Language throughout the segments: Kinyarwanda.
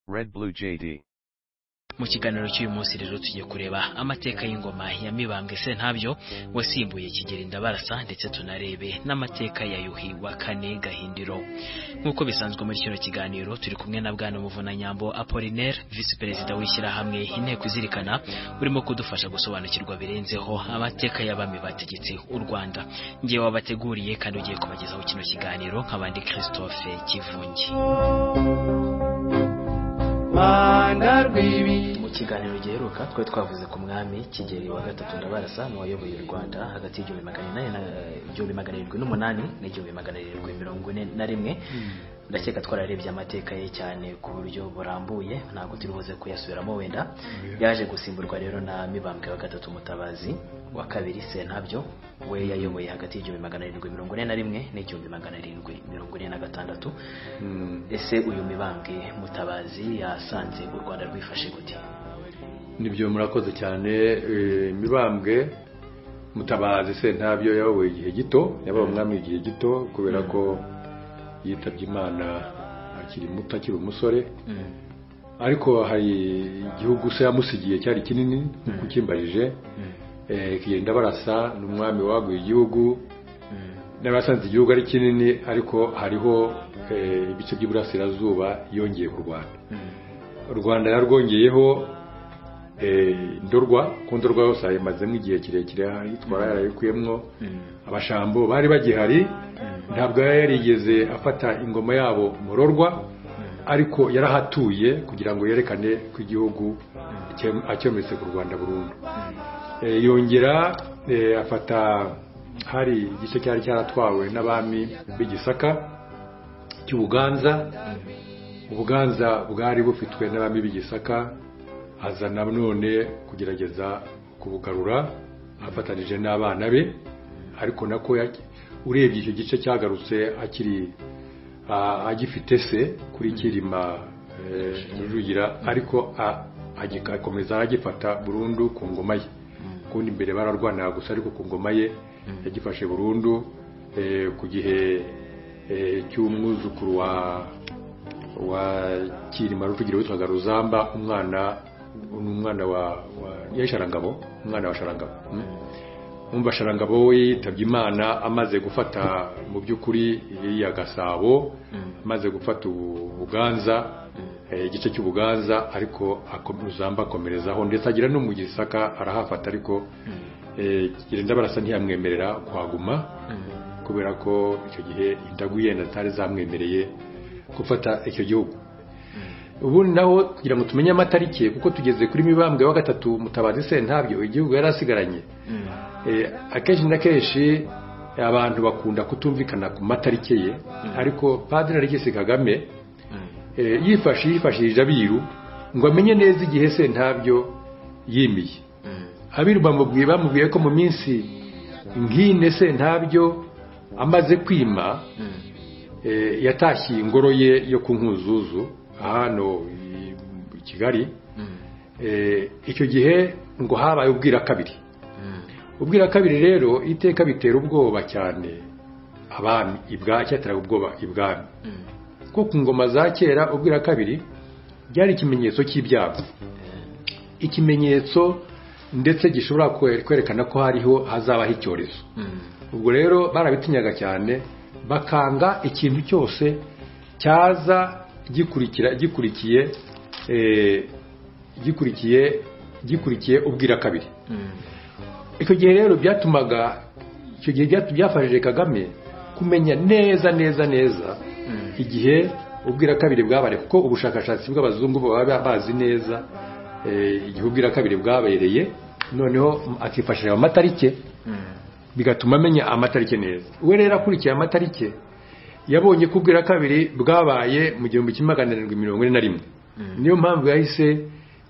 Red Blue JD. mu kiganiro cy'uyu munsi rero tugiye kureba amateka y'ingoma ya mibambwe sentabyo wasimbuye kigeri ndabarasa ndetse tunarebe n'amateka ya yuhi wa kane gahindiro nk'uko bisanzwe muri kino kiganiro turi kumwe na bwana muvunanyambo apolinaire visi perezida w'ishyirahamwe inteko izirikana urimo kudufasha gusobanukirwa birenzeho amateka y'abami bategetse u rwanda ngewe wabateguriye kandi ugiye kubagezaho kino kiganiro nk'abandi christophe kivungi Rwanda rw'ibi mu kiganiro giheruka twari twavuze ku mwami kigeli wa gatatu ndabarasa n'uwayoboye u rwanda hagati y'igihumbi magana inani na igihumbi magana arindwi n'umunani n'igihumbi magana arindwi mirongo ine na rimwe ndakeka twararebye amateka ye cyane ku buryo burambuye ntabwo turi buze kuyasubiramo wenda yaje gusimburwa rero na mibambwe wa gatatu mutabazi wa kabiri sentabyo we yayoboye hagati y'igihumbi magana arindwi mirongo ine na rimwe n'igihumbi magana arindwi mirongo ine na gatandatu ese uyu mibambwe mutabazi yasanze u rwanda rwifashe gute nibyo murakoze cyane eh, mibambwe mutabazi sentabyo yabawe igihe gito yabaye umwami igihe gito kubera ko yitabye imana akiri muto akiri umusore ariko hari igihugu se yamusigiye cyari kinini nk'uko ukimbarije Eh, kigenda barasa ni umwami waguye igihugu n'abasanze igihugu ari kinini ariko hariho eh, ibice by'iburasirazuba yongeye kurwana u rwanda yarwongeyeho eh, ndorwa ku ndorwa yose ayimazemo igihe kirekire itwara yarayikuyemo abashambo bari bagihari ntabwo yari yarigeze afata ingoma yabo murorwa ariko yarahatuye kugira ngo yerekane ko igihugu cye- acyometse ku rwanda burundu Eh, yongera eh, afata hari igice cyari cyaratwawe n'abami b'igisaka cy'ubuganza ubuganza bwari bufitwe n'abami b'igisaka aza na none kugerageza kubugarura afatanije n'abana be ariko nako ya- urebye icyo gice cyagarutse akiri a- agifite se kuri kirima eh, rujugira ariko a- agika- akomeza agifata burundu ku ngoma ye kundi imbere bararwanaga gusa ariko ku ngoma ye yagifashe burundu eh, ku gihe eh, cy'umwuzukuru wa wa kirima rujugira witwaga ruzamba umwana umwana wa, wa yari sharangabo umwana wa sharangabo mm. umva sharangabo we yitabye imana amaze gufata mu by'ukuri iriya gasabo amaze gufata ubu- ubuganza eh, igice cy'ubuganza ariko ako- ruzamba akomerezaho ndetse agira no mu gisaka arahafata ariko kirenda barasa ntiyamwemerera kuhaguma kubera ko icyo gihe indagu yenda zitari zamwemereye gufata icyo gihugu ubundi naho kugira ngo tumenye amatariki kuko tugeze kuri mibambwe wa gatatu mutabazi sentabyo igihugu yari asigaranye Eh, akenshi na kenshi abantu bakunda kutumvikana ku matariki ye ariko padiri aregisi kagame eh, yifashe yifashishije abiru ngo amenye neza igihe sentabyo yimiye abiru bamubwiye bamubwiye ko mu minsi nk'ine sentabyo amaze kwima eh, yatashye ingoro ye yo ku nkuzuzu hano i i kigali Eh, icyo gihe ngo habaye ubwira kabiri ubwira kabiri rero iteka bitera ubwoba cyane abami ibwa cyateraga ubwoba ibwami kuko ku ngoma za kera ubwira kabiri byari ikimenyetso cy'ibyago ikimenyetso ndetse gishobora kwe- kwerekana ko hariho hazabaho icyorezo ubwo rero barabitinyaga cyane bakanga ikintu cyose cyaza gikurikira gikurikiye eh, gikurikiye gikurikiye ubwira kabiri icyo gihe rero byatumaga icyo gihe byatu- byafashije kagame kumenya neza neza neza igihe ubwira kabiri bwabaye kuko ubushakashatsi bw'abazungu baba bazi neza eh, igihe ubwira kabiri bwabereye noneho akifashisha ayo matarike bigatuma amenya amatarike neza we rero akurikiye amatarike yabonye ko ubwira kabiri bwabaye mu gihumbi kimwe magana arindwi mirongo ine na rimwe niyo mpamvu yahise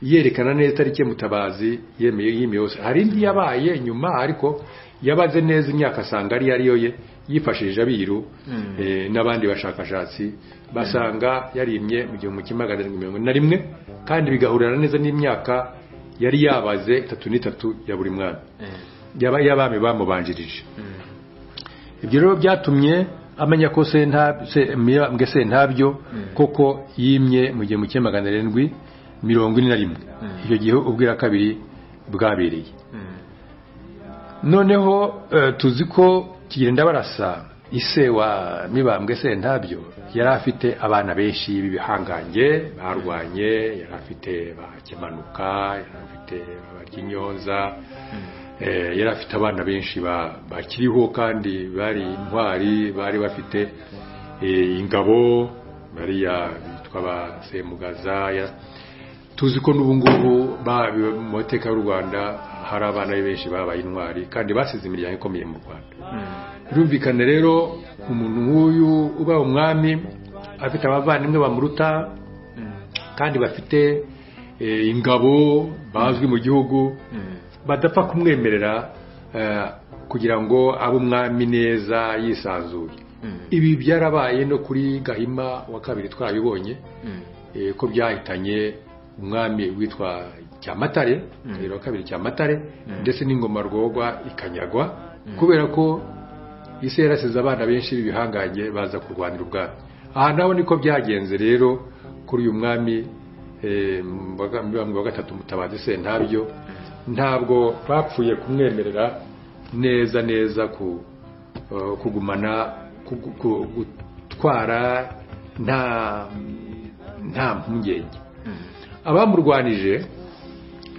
yerekana neza itariki mutabazi yemeye yimye yose hari indi yabaye nyuma ariko yabaze neza imyaka asanga ari ariyo ye yifashishije abiru eh, n'abandi bashakashatsi basanga yarimye mu gihumbi kimwe magana arindwi mirongo ine na rimwe kandi bigahurirana neza n'imyaka yari yabaze itatu n'itatu ya buri mwami yaba- y'abami bamubanjirije ibyo rero byatumye amenya ko sentabyo se- mibambwe sentabyo koko yimye mu gihumbi kimwe magana arindwi mirongo ine na rimwe icyo gihe ubwira kabiri bwabereye noneho eh, tuzi ko kigenda barasa ise wa mibambwe sentabyo yari afite abana benshi b'ibihangange barwanye yari afite ba kimanuka yari afite abaryinyonza eh, yari afite abana benshi ba- bakiriho kandi bari intwari bari bafite eh, ingabo bariya bitwa ba semugaza ya- tuzi ko n'ubu ngubu ba- mu mateka y'u rwanda hari abana be benshi babaye intwari kandi basize imiryango ikomeye mu rwanda birumvikana rero umuntu nk'uyu uba umwami afite abavandimwe bamuruta kandi bafite eh, ingabo bazwi mu gihugu badapfa kumwemerera eh, kugira ngo abe umwami neza yisanzuye ibi byarabaye no kuri gahima wa kabiri twabibonye eh, ko byahitanye umwami witwa cyamatare gahiro wa kabiri cyamatare ndetse n'ingoma rwogwa ikanyagwa kubera ko isi yarasize abana benshi b'ibihangange baza kurwanira ubwami aha naho niko byagenze rero kuri uyu mwami eh, Mubaga- mibambwe wa gatatu mutabazi sentabyo ntabwo bapfuye kumwemerera neza neza ku eh, kugumana kugu- ku- gutwara nta nta mpungenge abamurwanije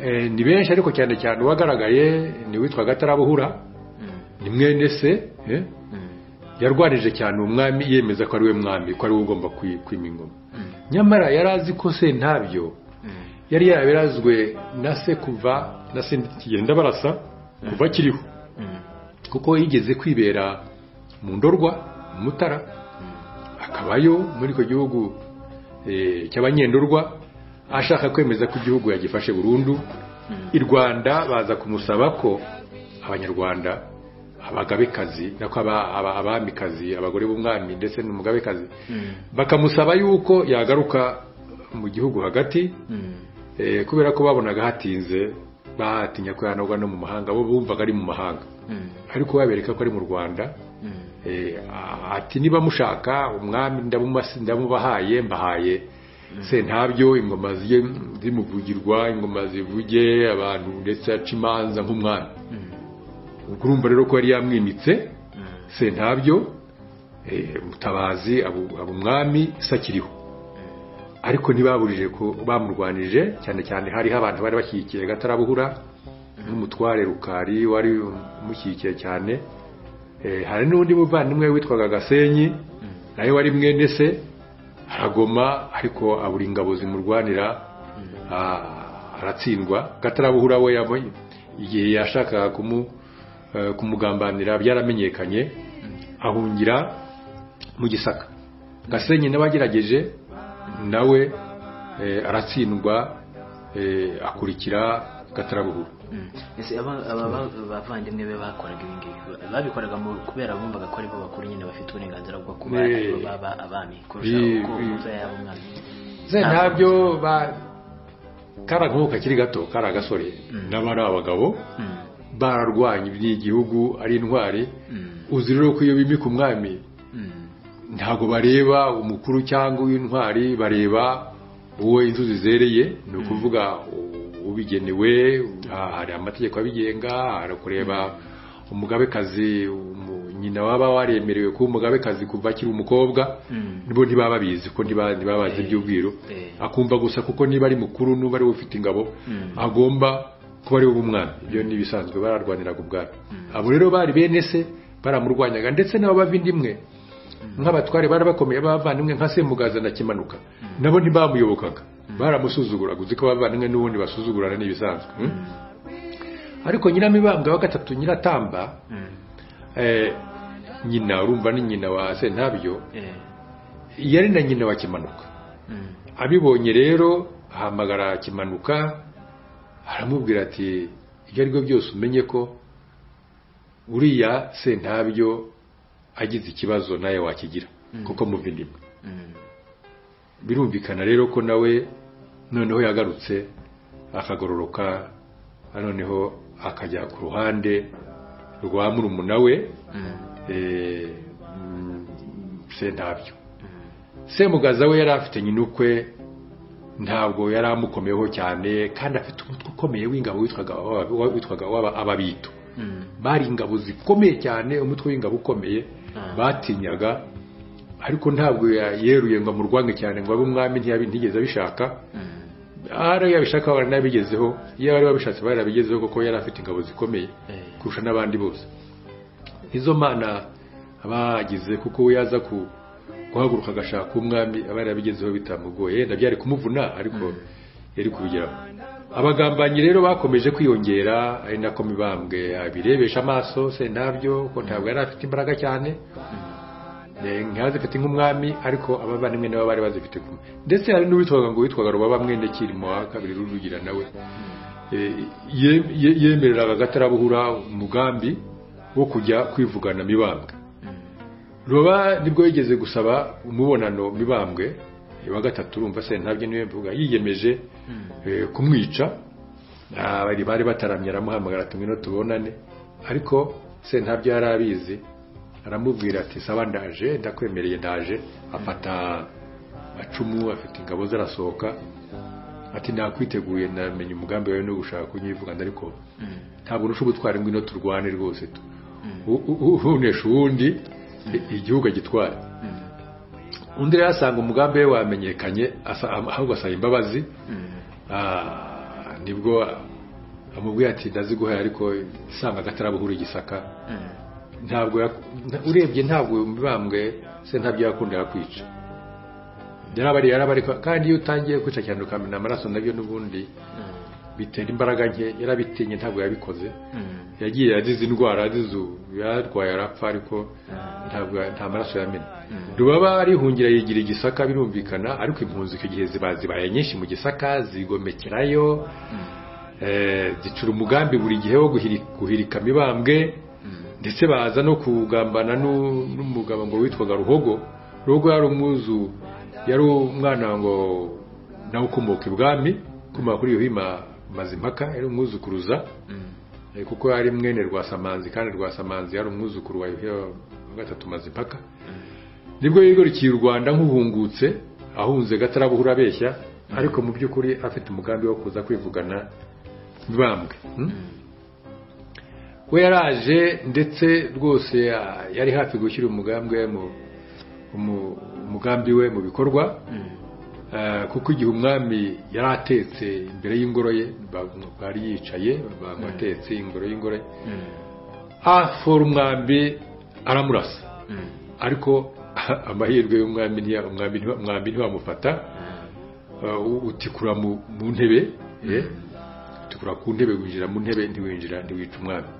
eh, ni benshi ariko cyane cyane uwagaragaye ni witwa gatarabuhura ni mwene se eh, yarwanije cyane umwami yemeza ko ari we mwami ko ari we ugomba kwi- kwima ingoma nyamara yari azi ko se ntabyo yari yarabirazwe na se kuva na se kigenda barasa kuva kiriho kuko yigeze kwibera mu ndorwa mu mutara akabayo muri icyo gihugu eh, cy'abanyendurwa ashaka kwemeza ko igihugu yagifashe burundu i rwanda baza kumusaba ko abanyarwanda abagabekazi nako aba- aba- abamikazi abagore b'umwami ndetse n'umugabekazi bakamusaba yuko yagaruka mu gihugu hagati eh, kubera ko babonaga hatinze bahatinya ko yanagwa no mu mahanga bo bumvaga ari mu mahanga ariko babereka ko ari mu rwanda Eh, ati niba mushaka umwami ndamumasi- ndamubahaye mbahaye sentabyo ingoma ziye zimuvugirwa ingoma zivuge abantu ndetse aca imanza nk'umwami ubwo urumva rero ko yari yamwimitse sentabyo eh, mutabazi aba aba umwami sakiriho ariko ntibaburije ko bamurwanije cyane cyane hariho abantu bari bashyigikiye gatarabuhura n'umutware rukari wari umushyigikiye cyane Eh, hari n'undi muvandimwe witwaga gasenyi nawe wari mwene se aragoma ariko abura ingabo zimurwanira ah, aratsindwa gatarabuhura we yabonye igihe yashakaga kumu- eh, kumugambanira byaramenyekanye ahungira mu gisaka gasenyi n'abagerageje nawe eh, aratsindwa eh, akurikira gatarabuhura ese aba- aba ba- bavandimwe be bakoraga ibi ngibi babikoraga mu- kubera bumvaga ko aribo bakuru nyine bafite uburenganzira bwo kuba Eh. aribo baba abami kurusha Eh, uko eh. umubyeyi yaba umwami ze ntabyo ba karagabo kakiri gato kari agasore n'abari abagabo Mm, bararwanya iby'igihugu ari intwari mm, uzi rero ko iyo bimika umwami mm, ntabwo bareba umukuru cyangwa uw'intwari bareba uwo inzuzi zereye ni ukuvuga u- ubigenewe ah, hari amategeko abigenga hari kureba umugabekazi umu- nyina waba waremerewe kuba umugabekazi kuva akiri umukobwa mm, nibo ntibaba bizi ko ntiba- ntibaba bazi iby'ubwiru Eh. akumva gusa kuko niba ari mukuru n'uba ari we ufite ingabo Mm. agomba kuba ari we umwami ibyo ni ibisanzwe bararwaniraga ubwami abo rero bari bene se baramurwanyaga ndetse n'abavindimwe nk'abatware bari bakomeye b'abavandimwe nka semugaza na kimanuka nabo ntibamuyobokaga baramusuzuguraga uzi ko abavandimwe n'ubundi basuzugurana n'ibisanzwe mm? ariko nyiramibambwe wa gatatu nyiratamba mm, eh, nyina urumva ni nyina wa sentabyo eh, yari na nyina wa kimanuka mm, abibonye rero ahamagara kimanuka aramubwira ati ibyo ari byo byose umenye ko uriya sentabyo agize ikibazo nawe wakigira kuko muva indimwe mm, birumvikana rero ko nawe noneho yagarutse akagororoka noneho akajya ku ruhande rwa murumuna we mm, eh, sentabyo semugaza we yari afite nyina ukwe ntabwo yari amukomeyeho cyane kandi afite umutwe ukomeye w'ingabo witwaga waba- witwaga waba- ababito bari ingabo zikomeye cyane umutwe w'ingabo ukomeye Ah. batinyaga ariko ntabwo ya- yeruye ngo amurwange cyane ngo abe umwami ntiyabi- ntiyigeze abishaka ahari yabishaka baranabigezeho iyo bari babishatse barabigezeho kuko yari afite ingabo zikomeye Eh. kurusha n'abandi bose izo mana bagize kuko we yaza ku guhaguruka agashaka umwami aba yarabigezeho bitamugoye yenda byari kumuvuna ariko yari kubigeraho abagambanyi rero bakomeje kwiyongera ari nako mibambwe abirebesha amaso se ntabyo ko ntabwo yari afite imbaraga cyane Eh, ntazifite nk'umwami ariko abavandimwe nabo bari bazifite kumwe ndetse hari n'uwitwaga ngo witwaga rubaba mwene kirimo wa kabiri rujugira nawe Eh, ye- ye- yemereraga agatarabuhura umugambi wo kujya kwivugana mibambwe ruba nibwo yigeze gusaba umubonano mibambwe wa gatatu urumva se ntabyo niwe mvuga yiyemeje eh, kumwica Ah, bari bari bataramye aramuhamagara ati ngwino tubonane ariko se ntabyo yari abizi aramubwira ati saba ndaje ndakwemereye ndaje afata macumu afite ingabo ze arasohoka ati nakwiteguye namenye umugambi wawe no gushaka kunyivugana ariko ntabwo nusha ubutwari ngwino turwane rwose tu U- u- unesha uwundi i- igihugu agitwara undi rero asanga umugambi we wamenyekanye asa- ahubwo asaba imbabazi Ah, nibwo amubwiye ati ndaziguhaye ariko nsanga agatarabuhura igisaka ntabwo yak- nta- urebye ntabwo mibambwe se ntabyo yakundira kwica yarabari yarabari kandi iyo utangiye kwica cyane ukamena amaraso nabyo n'ubundi bitera imbaraga nke yarabitinye ntabwo yabikoze yagiye azize indwara azize ubu yarwaye arapfa ariko ntabwo nta maraso yamena rubaba arihungira yigira i gisaka birumvikana ariko impunzi icyo gihe ziba zibaye nyinshi mu gisaka zigomekerayo eh, zicura umugambi buri gihe wo guhiri- guhirika mibambwe ndetse baza no kugambana n'u- n'umugabo ngo witwaga ruhogo ruhogo yari umwuzu yari umwana ngo nawe ukomoka ibwami ukomoka kuri yohima mazimpaka yari umwuzukuruza Eh, kuko yari mwene rwasamanzi kandi rwasamanzi yari umwuzukuru wa yuhi wa gatatu mazipaka nibwo yigarukiye u rwanda nk'uhungutse ahunze gatarabuhura abeshya ariko mu by'ukuri afite umugambi wo kuza kwivugana mibambwe hmm? we yaraje ndetse rwose ah, yari hafi gushyira umugambi we mu umu- umugambi we mu bikorwa Eh, kuko igihe umwami yari atetse imbere y'ingoro ye ba- bari yicaye abantu atetse ingoro y'ingoro ye afora umwambi aramurasa ariko amahirwe y'umwami ntiya- umwambi ntiwa- umwambi ntiwamufata Eh, u- utikura mu mu ntebe eh, utikura ku ntebe winjira mu ntebe ntiwinjira ntiwica umwami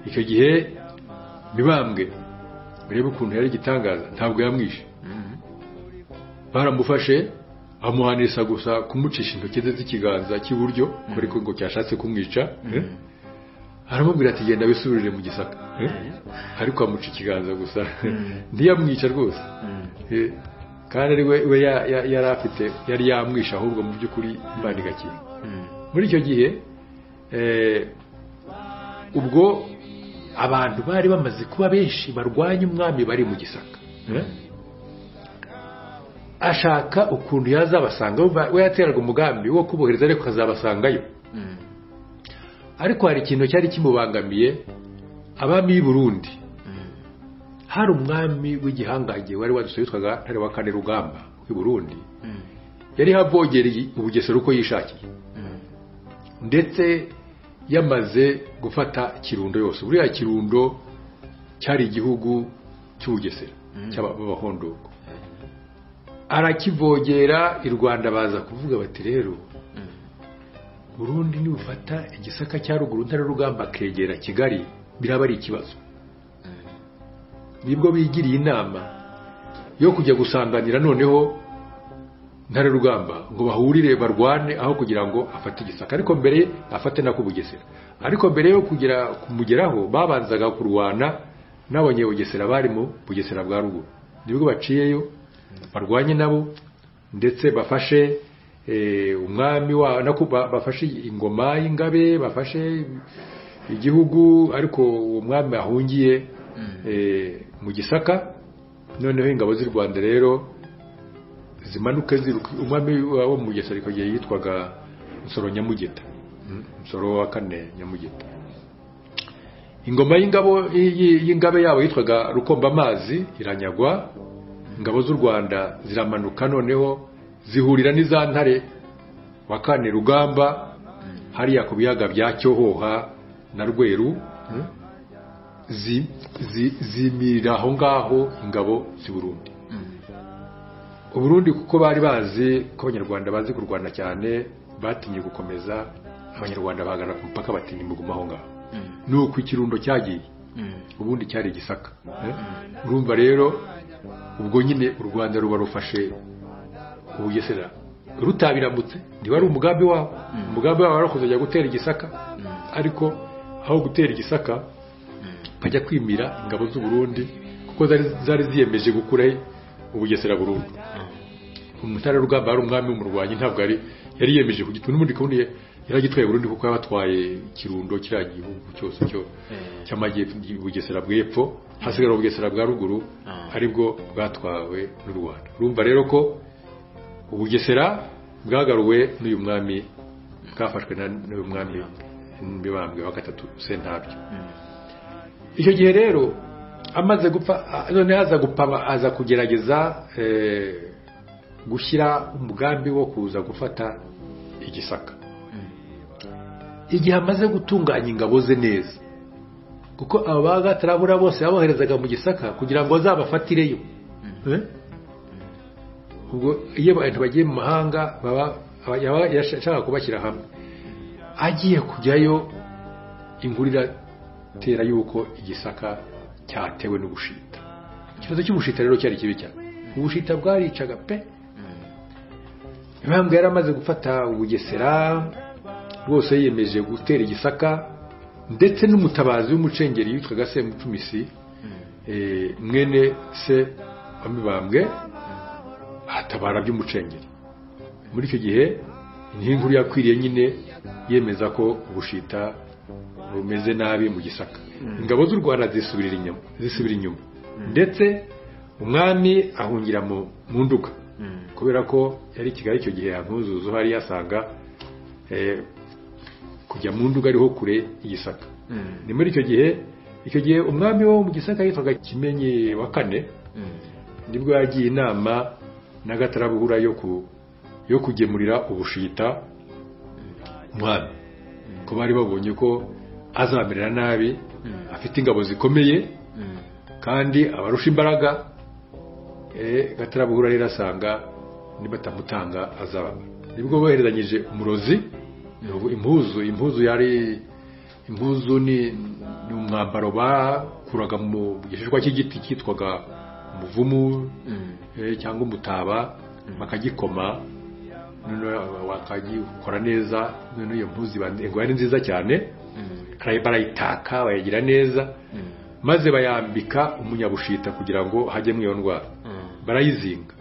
icyo gihe mibambwe urebe ukuntu yari igitangaza ntabwo yamwishe baramufashe amuhanisha gusa kumucisha intoki ze z'ikiganza cy'iburyo kubera ko ngo cyashatse kumwica eh? aramubwira ati genda wisubirire mu gisaka eh? ariko amuca ikiganza gusa ntiyamwica rwose Eh, kandi ari we we ya- ya- yari afite yari yamwisha ahubwo mu by'ukuri imana igakinga muri icyo gihe eh, ubwo abantu bari bamaze kuba benshi barwanya umwami bari mu gisaka eh? ashaka ukuntu yazabasanga we- we yateraga umugambi wo kubohereza ariko akazabasangayo ariko hari ikintu cyari kimubangamiye abami b'i Burundi hari umwami w'igihangange wari wadutse witwaga ntare wa kane rugamba w'i Burundi yari havogereye ubugesera uko yishakiye ndetse yamaze gufata kirundo yose buriya kirundo cyari igihugu cy'ubugesera cy'abahondoko arakivogera i rwanda baza kuvuga bati rero burundi nibufata igisaka cya ruguru ntare rugamba akegera kigali biraba ari ikibazo nibwo bigiriye inama yo kujya gusanganira noneho ntare rugamba ngo bahurire barwane aho kugira ngo afate igisaka ariko mbere afate na kubugesera ariko mbere yo kugera kumugeraho babanzaga kurwana n'abanyebugesera bari mu bugesera bwa ruguru nibwo baciyeyo barwanye nabo ndetse bafashe eh, umwami wa nako ba- bafashe ingoma y'ingabe bafashe igihugu ariko uwo mwami ahungiye eh, mu gisaka noneho ingabo z'u rwanda rero zimanuka ziruka umwami wabo mu mugesera ariko igihe yitwaga musoro nyamugeta Mm, musoro wa kane nyamugeta ingoma y'ingabo y'i- y'ingabe yabo yitwaga rukombamazi iranyagwa ingabo z'u rwanda ziramanuka noneho zihurira n'iza ntare wa kane rugamba hariya ku biyaga bya cyohoha na rweru zi- zi- zimirira aho ngaho ingabo z'uburundi uburundi kuko bari bazi ko abanyarwanda bazi kurwana cyane batinye gukomeza abanyarwanda bahagarara ku mupaka batinya muguma aho ngaho ni uko ikirundo cyagiye ubundi cyari igisaka eh? urumva rero ubwo nyine u rwanda ruba rufashe ubugesera rutabiramutse ntiwari umugambi wabo umugambi wabo wari kuzajya gutera igisaka ariko aho gutera igisaka bajya kwimira ingabo z'u Burundi kuko zari zari ziyemeje gukuraho ubugesera burundu umutara rugamba yari umwami w'umurwanyi ntabwo yari yari yiyemeje kugitwa n'ubundi kundi yari agitwaye Burundi kuko yabatwaye ikirundo kiriya gihugu cyose cyo Eh. cy'amajyepfo Bugesera bw'epfo hasigara Bugesera bwa ruguru Ah. aribwo bwatwawe n'u Rwanda urumva rero ko ubugesera bwagaruwe n'uyu mwami bwafashwe na- n'uyu mwami mibambwe wa gatatu sentabyo icyo gihe rero amaze gupfa a- none aza gupfa aba- aza kugerageza eh, gushyira umugambi wo kuza gufata igisaka igihe amaze gutunganya ingabo ze neza kuko aba bagatarabura bose yaboherezaga mu gisaka kugira ngo azabafatireyo Eh? ubwo iyo abantu bagiye mu mahanga baba aba- yaba yashaka kubashyira hamwe agiye kujyayo ingurira tera yuko igisaka cyatewe n'ubushita ikibazo cy'ubushita rero cyari kibi cyane ubushita bwaricaga pe impamvu yari amaze gufata ubugesera rwose yiyemeje gutera igisaka ndetse n'umutabazi w'umucengeri yitwaga semucumisi eh, mwene se wa mibambwe atabara by'umucengeri muri icyo gihe niho inkuru yakwiriye nyine yemeza ko ubushita bumeze nabi mu gisaka ingabo z'u rwanda zisubirira inyuma zisubira inyuma ndetse umwami ahungira mu mu nduga kubera ko yari i kigali icyo gihe ntuzuzu hari yasanga eh, kujya mu nduga ariho kure igisaka ni muri icyo gihe icyo gihe umwami wo mu gisaka yitwaga kimenyi wa kane nibwo yagiye inama n'agatarabuhura yo ku yo kugemurira ubushita umwami ko bari babonye ko azamerera nabi afite ingabo zikomeye kandi abarusha imbaraga eh, gatarabuhura rero asanga nibatamutanga azaba nibwo boherezanyije umurozi impuzu impuzu yari impuzu ni ni umwambaro bakuraga mu gishishwa cy'igiti cyitwaga umuvumu eh, cyangwa umutaba bakagikoma noneho bakagikora neza noneho iyo mpuzu iba ngo yari nziza cyane barayi- barayitaka bayagira neza maze bayambika umunyabushita kugira ngo hajyemo iyo ndwara barayizinga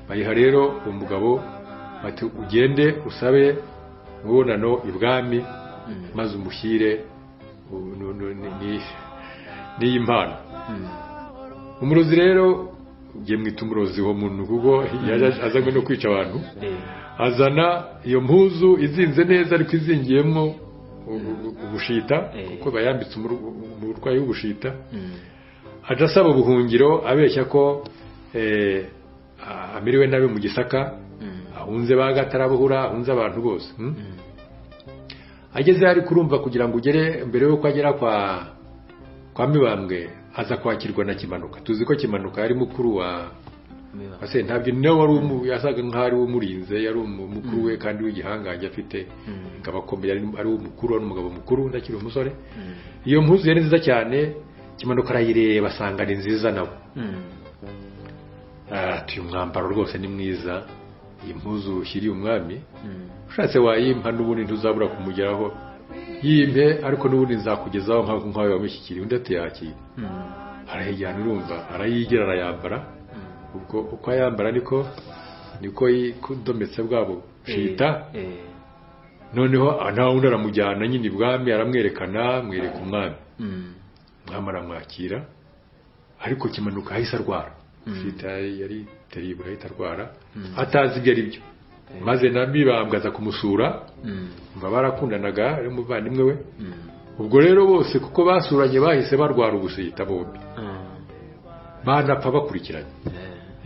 bayiha rero uwo mugabo bati ugende usabe imibonano ibwami maze umushyire u- nu- nu- ni- ni- n'iyi mpano umurozi rero ngiye mwita umurozi uwo muntu kuko yaje azanywe no kwica abantu azana iyo mpuzu izinze neza ariko izingiyemo ubu- ubu- ubushita Eh. kuko bayambitse umur- umurwayi w'ubushita aja asaba ubuhungiro abeshya ko eh, a- amiriwe nabi mu gisaka ahunze ba gatarabuhura ahunze abantu bose hmm? ageze hari kurumva kugira ngo ugere mbere yuko agera kwa kwa mibambwe aza kwakirwa na kimanuka tuzi ko kimanuka yari mukuru wa wa sentabyo ni nawe wari umu- yasaga nk'aho ari we umurinze yari umu- mukuru we kandi w'igihangange afite ingabo akomeye ari ari we umukuru wari umugabo mukuru ndakiri umusore iyo mpuzu yari nziza cyane kimanuka arayireba asanga ni nziza nawe ati uyu mwambaro rwose ni mwiza iyi mpuzu ushyiriye umwami ushatse wayimpa n'ubundi ntuzabura kumugeraho yimpe ariko n'ubundi nzakugezaho nk'aho nk'aho wamushyikiriye undi ati yakira arayijyana urumva arayigira arayambara ubwo uko ayambara niko niko yikondometse bwabo bushita noneho ah, nta wundi aramujyana nyine ibwami aramwerekana amwereka umwami umwami aramwakira ariko kimanuka ahise arwara sida yari teribura ahita arwara atazi ibyo ari byo maze na mibambwe aza kumusura mva barakundanaga ari umuvandimwe we ubwo rero bose kuko basuranye bahise barwara ubusita bombi banapfa bakurikiranye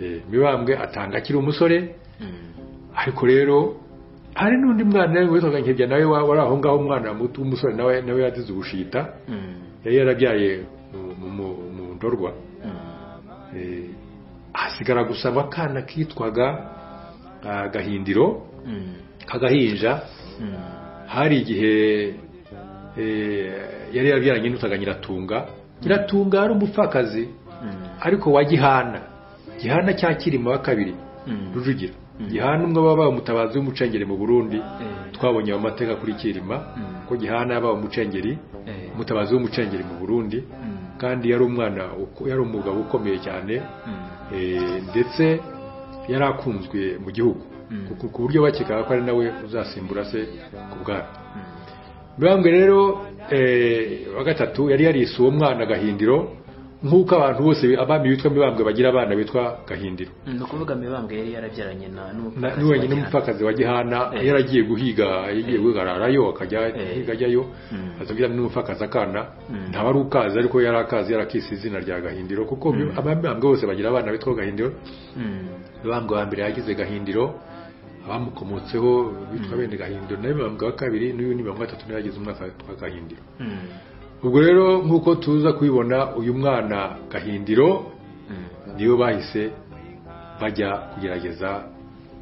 Eh, mibambwe atanga akiri umusore ariko rero hari n'undi mwana witwaga nkebya nawe wa- wari aho ngaho umwana muto w'umusore nawe nawe yazize ubushita yari yarabyaye mu- mu- mu- mu ndorwa Eh, hasigara gusa akana kitwaga ah, gahindiro k'agahinja hari igihe eh, yari yarabyaranye n'utwaga nyiratunga nyiratunga yari umupfakazi ariko wa gihana gihana cya kirima wa kabiri rujugira gihana umwe wabaye umutabazi w'umucengeri mu burundi twabonye ayo mateka kuri kirima ko gihana yabaye umucengeri umutabazi w'umucengeri mu burundi kandi yari umwana uko- yari umugabo ukomeye cyane eh, ndetse yari akunzwe mu gihugu ku- ku buryo bakekaga ko ari nawe uzasimbura se ku bwami mibambwe rero eh, wa gatatu yari yarise uwo mwana gahindiro nk'uko abantu bose abami bitwa mibambwe bagira abana bitwa gahindiro ni ukuvuga mibambwe yari yarabyaranye na n'umupfakazi Na- ni wenyine wa Gihana. umupfakazi wa gihana Eh. yaragiye guhiga yagiye guhigararayo akajya Eh. guhiga ajyayo Mm. azabwira n'umupfakazi akana Mm. ntaba ari ukazi ariko yari akazi yarakise izina rya gahindiro kuko mi- abami mibambwe bose bagira abana bitwa gahindiro Mm. mibambwe wa mbere yagize gahindiro abamukomotseho bitwa bene gahindiro na mibambwe wa kabiri n'uyu ni mibambwe wa gatatu nawe yagize umwaka witwa gahindiro Mm. ubwo rero nk'uko tuza kubibona uyu mwana gahindiro Mm. niyo bahise bajya kugerageza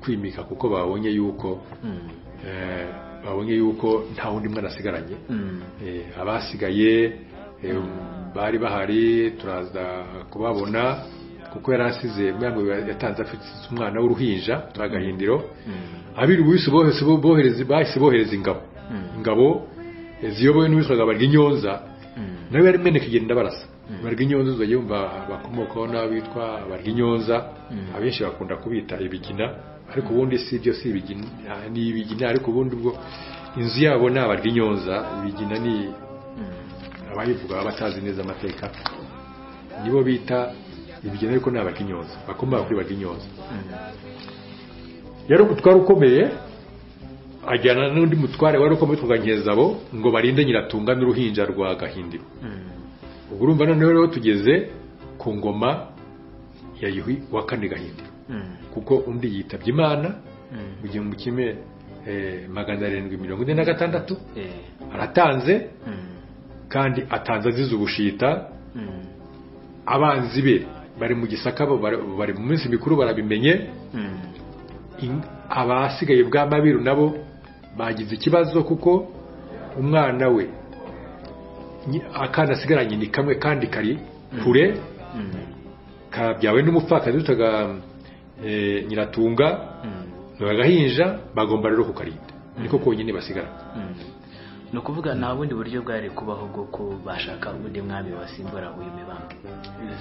kwimika kuko babonye yuko Mm. eh, babonye yuko nta wundi mwana asigaranye Mm. Eh, abasigaye eh, bari bahari turaza kubabona kuko yari asize mwana yatanze afite umwana w'uruhinja turagahindiro Mm. abiru bose bohese bo- bohereza bahise bohereza ingabo ingabo eh, ziyobowe n'uwitwaga Barwinyonza Mm. nawe yari imeneka igenda barasa barya inyonza uzajya wumva bakomokaho n'abitwa barya inyonza abenshi bakunda kubita ibigina ariko ubundi si byo si ibigina ni ibigina ariko ubundi ubwo inzu yabo ni abarya inyonza ibigina ni abayivuga baba batazi neza amateka nibo bita ibigina ariko ni abarya inyonza bakomoka kuri barya inyonza yari umutware ukomeye ajyana n'undi mutware wari ukomeye witwaga nkezabo ngo barinde nyiratunga n'uruhinja rwa gahindiro Mm. ubwo urumva noneho rero tugeze ku ngoma ya yuhi wa kane gahindiro Mm. kuko undi yitabye imana Mm. mu gihumbi kimwe eh, magana arindwi mirongo ine na gatandatu Eh. aratanze Mm. kandi atanze azize ubushita Mm. abanzi be bari mu gisaka bo bari- bari mu minsi mikuru barabimenye Mm. In- abasigaye bwa mabiru nabo bagize ikibazo kuko umwana we nyi- akana asigaranye ni kamwe kandi kari kure Mm. kabyawe n'umupfakazi witaga eh, nyiratunga Mm. agahinja bagomba rero kukarinda niko konyine basigara Mm. ni ukuvuga nta bundi buryo bwari kubaho bwo kubashaka undi mwami wasimbura uyu mibambwe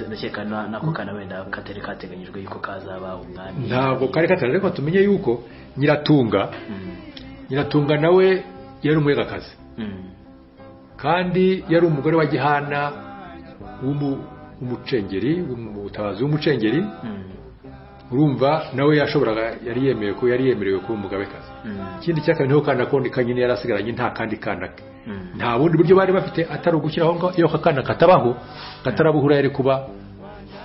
ndakeka na- nako kana wenda katari kateganyijwe yuko kazaba umwami ntabwo kari katari ariko tumenye yuko nyiratunga Mm. nyiratunga nawe yari umwegakazi Mm. kandi yari umugore wa gihana w'umu- w'umucengeri w'umutabazi w'umucengeri Mm. urumva nawe yashoboraga yari yemewe ko yari yemerewe kuba umugabekazi Mm. ikindi cya kabiri niho kana kondi kanyine yari asigaranye nta kandi kana ke Mm. nta bundi buryo bari bafite atari ugushyiraho ngo iyo aka kana katabaho katarabuhura yari kuba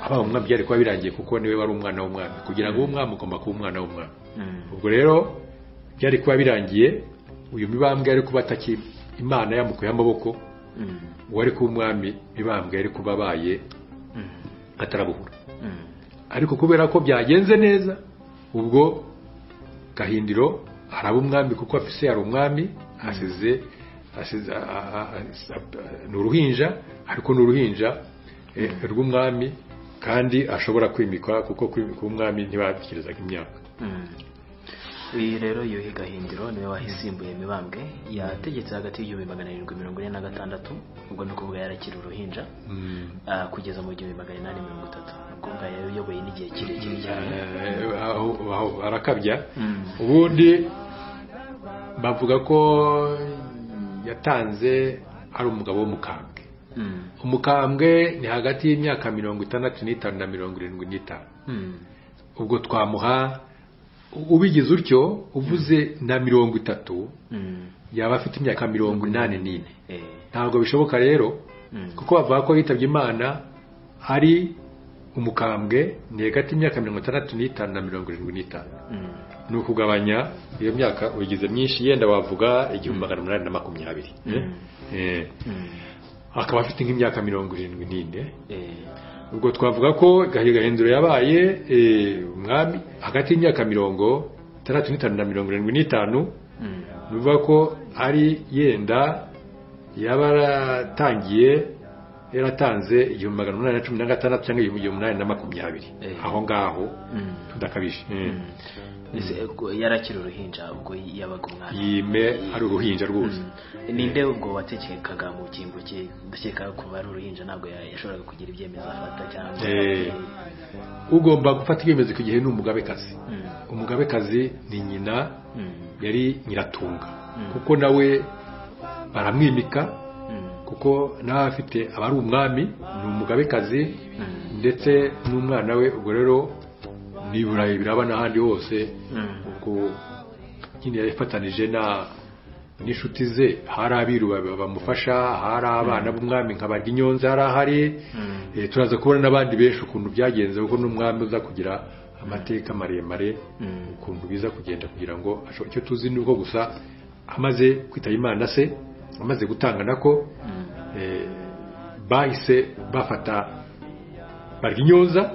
abaye umwami byari kuba birangiye kuko niwe wari umwana w'umwami kugira ngo ube umwami ugomba kuba umwana w'umwami Mm. ubwo rero byari kuba birangiye uyu mibambwe yari kuba ataki imana yamukuye amaboko Mm. uwari kuba umwami mibambwe yari kuba abaye Mm. katarabuhura Mm. ariko kubera ko byagenze neza ubwo gahindiro araba umwami kuko se yari umwami asize asize a- a- a- a- ni uruhinja ariko ni uruhinja eh, rw'umwami kandi ashobora kwimikwa kuko kwimika umwami ntibatekerezaga imyaka Mm. uyu rero yuhi gahindiro niwe wahisimbuye mibambwe yategetse hagati y'igihumbi magana arindwi mirongo ine na gatandatu ubwo ni ukuvuga yarakiri uruhinja ah, kugeza mu gihumbi magana inani mirongo itatu ni ukuvuga yayoboye n'igihe kirekire cyane Eh, aho- aho- arakabya Mm. ubundi bavuga ko yatanze ari umugabo w'umukambwe Mm. umukambwe ni hagati y'imyaka mirongo itandatu n'itanu na mirongo irindwi n'itanu Mm. ubwo twamuha ubigize utyo uvuze na mirongo itatu Mm. yaba afite imyaka mirongo inani n'ine Eh. ntabwo bishoboka rero Mm. kuko bavuga ko yitabye imana ari umukambwe ni hagati y'imyaka mirongo itandatu n'itanu na mirongo irindwi n'itanu Mm. ni ukugabanya iyo myaka uyigize myinshi yenda wavuga igihumbi magana umunani na makumyabiri eh? Mm. Eh, Mm. akaba afite nk'imyaka mirongo irindwi n'ine Eh. ubwo twavuga ko Gahiga Gahindiro yabaye eh, umwami hagati y'imyaka mirongo itandatu n'itanu na mirongo irindwi n'itanu Mm. ni ukuvuga ko ari yenda yaba yaratangiye yaratanze igihumbi magana umunani na cumi na gatandatu cyangwa igihumbi umunani na makumyabiri Eh. aho ngaho Mm. tudakabije eh. Mm. Ese, ubwo yari akiri uruhinja ubwo yabaga umwana yime ari uruhinja rwose Mm. ninde ubwo wategekaga mu cyimbo cye ndakeka kuba ari uruhinja ntabwo ya- yashoboraga kugira ibyemezo afata cyangwa Eh. ugomba gufata ibyemezo ku gihe ni umugabekazi Mm. umugabekazi ni nyina Mm. yari nyiratunga Mm. kuko nawe baramwimika Mm. kuko nawe afite aba ari umwami ni umugabekazi Mm. ndetse n'umwana we ubwo rero ni i burayi biraba n'ahandi hose Mm. ubwo nyine yafatanije na n'inshuti ze hari abiru ba- bamufasha hari abana b'umwami nka baryinyonze hari ahari Mm. Eh, turaza kubona n'abandi benshi ukuntu byagenze kuko n'umwami uza kugira amateka maremare Mm. ukuntu biza kugenda kugira ngo asho- icyo tuzi ni uko gusa amaze kwitaba imana se amaze gutanga nako Mm. eh, bahise bafata baryinyonza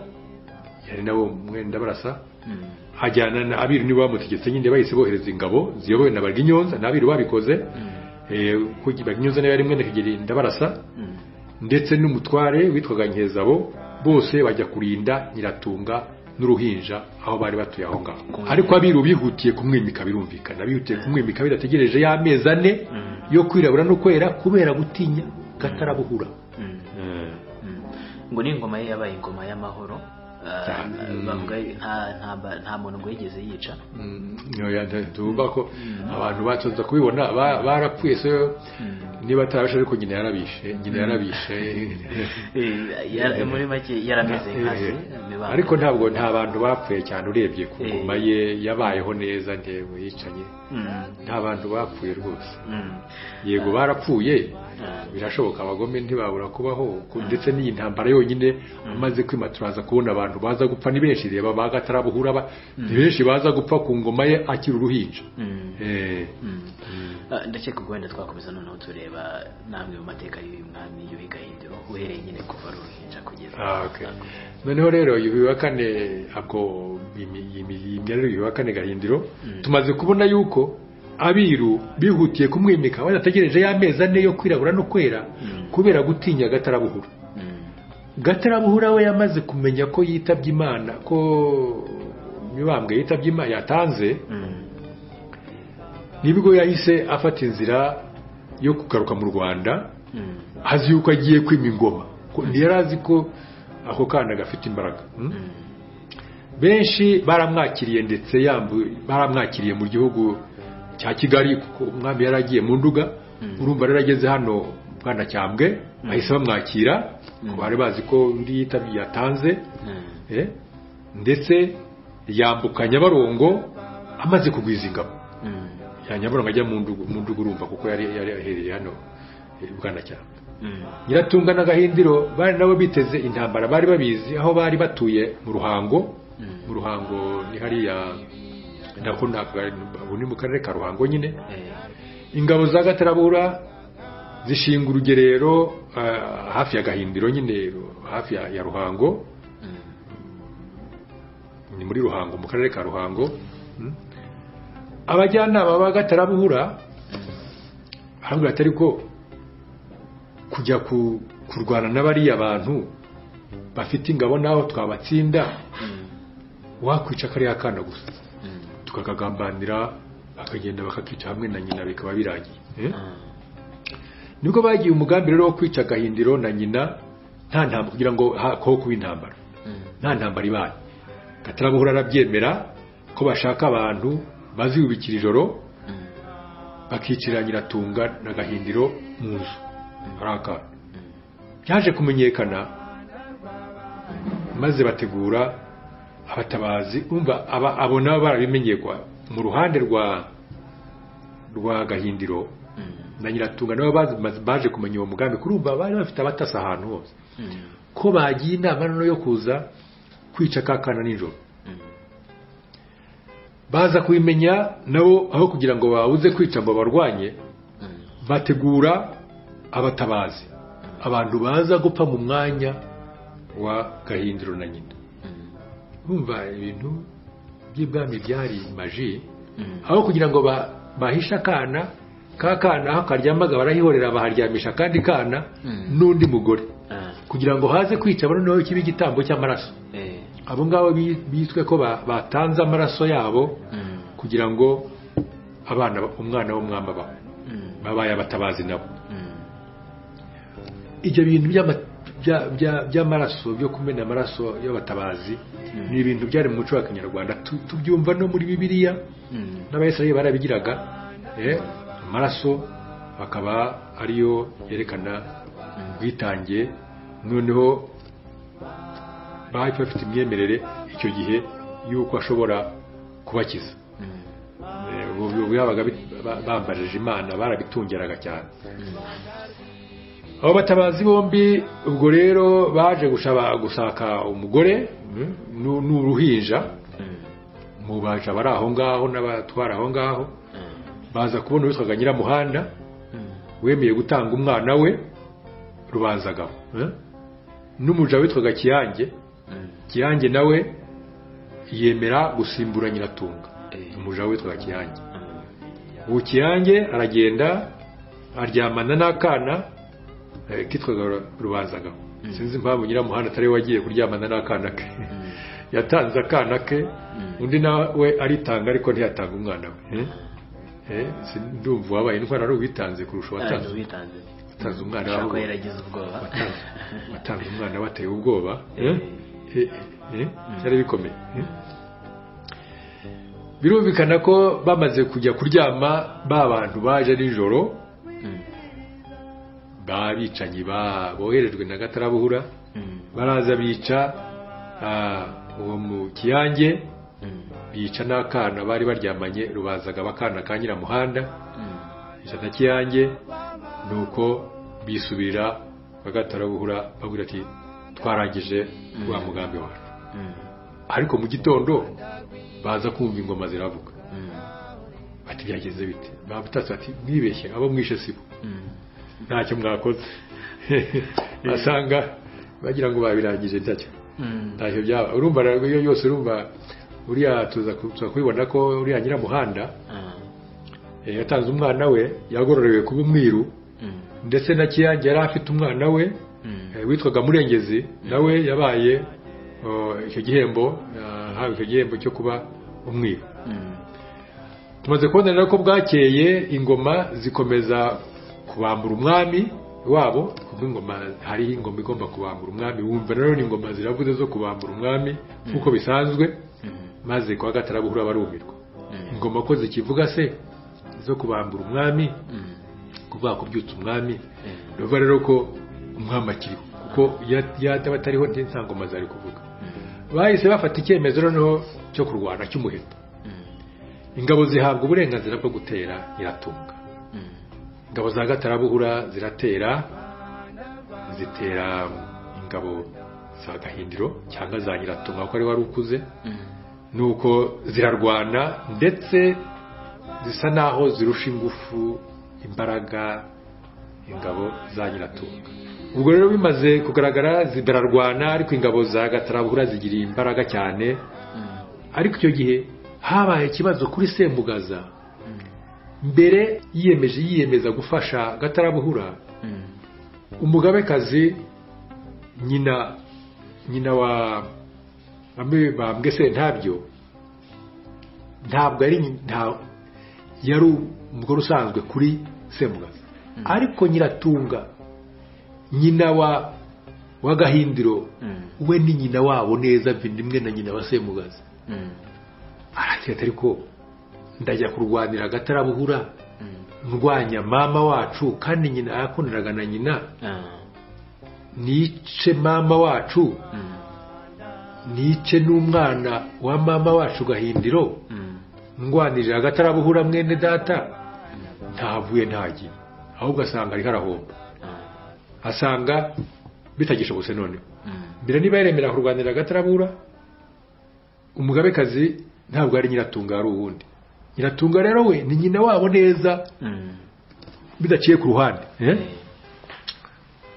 yari nabo mwenda barasa Mm. ajyana na abiru nibo bamutegetse nyine bahise bohereza ingabo ziyobowe na baryinyonza na abiru babikoze eh, kuko baryinyonza nawe yari mwenda kigeli ndabarasa Mm. ndetse n'umutware witwaga nkezabo bose bajya kurinda nyiratunga n'uruhinja aho bari batuye aho ngaho ariko abiru bihutiye kumwimika birumvikana bihutiye kumwimika bidategereje y'amezi ane Mm. yo kwirabura no kwera kubera gutinya gatarabuhura Mm. Mm. ngo n'ingoma ye yabaye ingoma y'amahoro Ah, Cyane. bavuga nta nta ba- nta muntu ngo yigeze yica tuba ko abantu batunze kubibona ba- barapfuye se niba atarabishe ariko nyina yarabishe nyina yarabishe Eh, yara- muri make yarameze nkazi mibambwe. ariko ntabwo nta bantu bapfuye cyane urebye ku Eh. ngoma ye yabayeho neza ntewe yicanye Mm. nta bantu bapfuye rwose Mm. yego barapfuye Ah. birashoboka abagome ntibabura kubaho ku- ndetse n'iyi ntambara yonyine amaze kwima turaza kubona abantu baza gupfa ni benshi reba ba gatarabuhura ba- ni benshi baza gupfa ku ngoma ye akiri uruhinja Mm. Eh, Mm. Ah, ndakeka ubwo wenda twakomeza noneho tureba namwe mu mateka y'uyu mwami y'uyu gahindiro uhereye nyine kuva ari uruhinja kugeza Ah, okay. noneho rero yuhi wa kane ako yimya rero yuhi wa kane gahindiro Mm. tumaze kubona yuko abiru bihutiye kumwimika badategereje y'amezi ane yo kwirabura no kwera Mm. kubera gutinya gatarabuhura Mm. gatarabuhura we yamaze kumenya ko yitabye imana ko mibambwe yitabye imana yatanze Mm. nibwo yahise afata inzira yo kugaruka mu rwanda Mm. azi yuko agiye kwima ingoma ko- ntiyari azi ko ako kana gafite imbaraga Mm? Mm. benshi baramwakiriye ndetse yambu baramwakiriye mu gihugu cya kigali kuko umwami yari agiye mu nduga Mm. urumva rero ageze hano bwanacyambwe bahise bamwakira Mm. bari bazi ko undi yitabye yatanze Mm. eh, ndetse yambuka nyabarongo amaze kugwiza ingabo Mm. ya nyabarongo ajya mu ndugu mu ndugu urumva kuko yari yari ahereye hano eh, bwanacyambwe Mm. nyiratunga n'agahindiro bari nabo biteze intambara bari babizi aho bari batuye mu ruhango Mm. mu ruhango ni hariya nako ni aka- ubu ni mu karere ka ruhango nyine Eh. ingabo za gatarabura zishinga urugerero ah, hafi ya gahindiro nyine hafi ya ya ruhango Mm. ni muri ruhango mu karere ka ruhango Mm. abajyanama ba gatarabuhura barambwira atari ko kujya ku- kurwana n'abariya bantu bafite ingabo n'aho twabatsinda Mm. wakwica kariya kana gusa Mm. tukakagambanira bakagenda bakakica hamwe na nyina bikaba birangiye Eh? Mm. nibwo bagiye umugambi rero wo kwica gahindiro na nyina nta ntambara kugira ngo hakoho kuba intambara Mm. nta ntambara ibaye gatarabuhura arabyemera ko bashaka abantu baziyubikira ijoro Mm. bakicira nyiratunga na gahindiro mu nzu hari akana Mm. yaje kumenyekana maze bategura abatabazi umva aba abo nabo barabimenye kwa mu ruhande rwa rwa gahindiro na nyiratunga nabo bazi- baje kumenya uwo mugambi kuri ubu bari bafite abatasi ahantu hose ko bagiye inama noneho yo kuza kwica ka kana nijoro baza kubimenya nabo aho kugira ngo babuze kwica ngo barwanye bategura abatabazi abantu baza gupfa mu mwanya wa gahindiro na nyina bumva ibintu by'ibwami byari maji aho kugira ngo ba- bahishe akana ka kana aho karyamaga barahihorera baharyamisha akandi kana n'undi mugore kugira ngo haze kwica bano nawe kibe igitambo cy'amaraso abo ngabo bi- bitwe ko ba- batanze amaraso yabo kugira ngo abana ba- umwana w'umwami abaho babaye abatabazi nabo ibyo bintu by'ama- bya- bya- by'amaraso byo kumena amaraso y'abatabazi ni ibintu byari mu muco wa kinyarwanda Tu- tubyumva no muri bibiliya n'abayisiraheli barabigiraga eh, amaraso akaba ariyo yerekana ubwitange noneho bari bafite imyemerere icyo gihe y'uko ashobora kubakiza Eh, ubu- ubu yabaga bi- ba- bambarije imana barabitungeraga cyane abo batabazi bombi ubwo rero baje gushaba gushaka umugore mm, nu- n'uruhinja mu baja bari aho ngaho n'abatwara aho ngaho baza kubona uwitwaga nyiramuhanda wemeye gutanga umwana we rubanzagabo eh? n'umuja witwaga kiyange kiyange nawe yemera gusimbura nyiratunga Eh. umuja witwaga kiyange ubu kiyange aragenda aryamana n'akana eh, kitwaga Ru- rubanzagabo sinzi impamvu nyiramuhanda atari we wagiye kuryamana n'akana ke yatanze akana ke undi nawe aritanga ariko ntiyatanga umwana we eh? Eh, sindumva wabaye indwara ari uwitanze kurusha uwatanze witanze watanze umwana ushobora kuba wawe yaragize ubwoba watanze umwana bateye ubwoba eh? Eh, eh, eh, byari bikomeye eh? birumvikana ko bamaze kujya kuryama ba bantu baje nijoro Mm, ba bicanyi ba- boherejwe na gatarabuhura mm, baraza bica ah, uwo mu kiyange mm, bica n'akana bari baryamanye rubazaga bakana ka nyiramuhanda mm, ijana kiyange ni uko bisubira bagatarabuhura bagira ati twarangije wa mugambi wacu mm, ariko mu gitondo baza kumva ingoma ziravuga mm, bati byagenze bite babutatse bati mwibeshye abo mwishe sibo mm. ntacyo mwakoze basanga bagira ngo babirangije ntacyo Mm, ntacyo byaba urumva rero iyo yose urumva uriya tuza ku- tuza kubibona ko uriya nyiramuhanda ah, eh, yatanze umwana we yagororewe kuba umwiru mm, ndetse na kiyange yari afite umwana we mm, eh, witwaga murengezi nawe yabaye oh, icyo gihembo yahawe icyo gihembo cyo kuba umwiru mm, tumaze kubona rero ko bwakeye ingoma zikomeza kubambura umwami wabo kuko ingoma hariho ingoma igomba kubambura umwami wumva rero ni ingoma ziravuze zo kubambura umwami nk'uko bisanzwe mm, maze kwa gatarabuhura barumirwa Mm. ingoma ko zikivuga se zo kubambura umwami mm, kuvuga kubyutsa umwami mm, bivuga rero ko umwami akiriho kuko ya- yataba atariho nta ngoma zari kuvuga bahise bafata icyemezo noneho cyo kurwana cy'umuheto mm, ingabo zihabwa uburenganzira bwo gutera nyiratunga mm, ingabo za gatarabuhura ziratera zitera ingabo za gahindiro cyangwa za nyiratunga kuko ari wari ukuze mm. nuko zirarwana ndetse zisa naho zirusha ingufu imbaraga ingabo za nyiratunga ubwo rero bimaze kugaragara zirarwana ariko ingabo za gatarabuhura zigiriye imbaraga cyane ariko icyo gihe habaye ikibazo kuri sembugaza mbere yiyemeje yiyemeza gufasha gatarabuhura umugabekazi nyina nyina wa bamwe bambwe se ntabyo ntabwo ari nyi- nta yari umugore usanzwe kuri semugaza ariko nyiratunga nyina wa wa gahindiro Mm. we ni nyina wabo neza vindimwe na nyina wa semugaza aragira ati ariko ndajya kurwanira agatarabuhura ndwanya mama wacu kandi nyina yakundanaga na nyina nice mama wacu nice n'umwana wa mama wacu gahindiro ndwanirira hagati arabahura mwene data ntavuye ntagiye ahubwo asanga ariho arahomba asanga bitagishobotse noneho mbere niba yaremera kurwanira agatarabura umugabekazi ntabwo ari nyiratunga ari uwundi nyiratunga rero we ni nyina wabo neza bidaciye ku ruhande eh?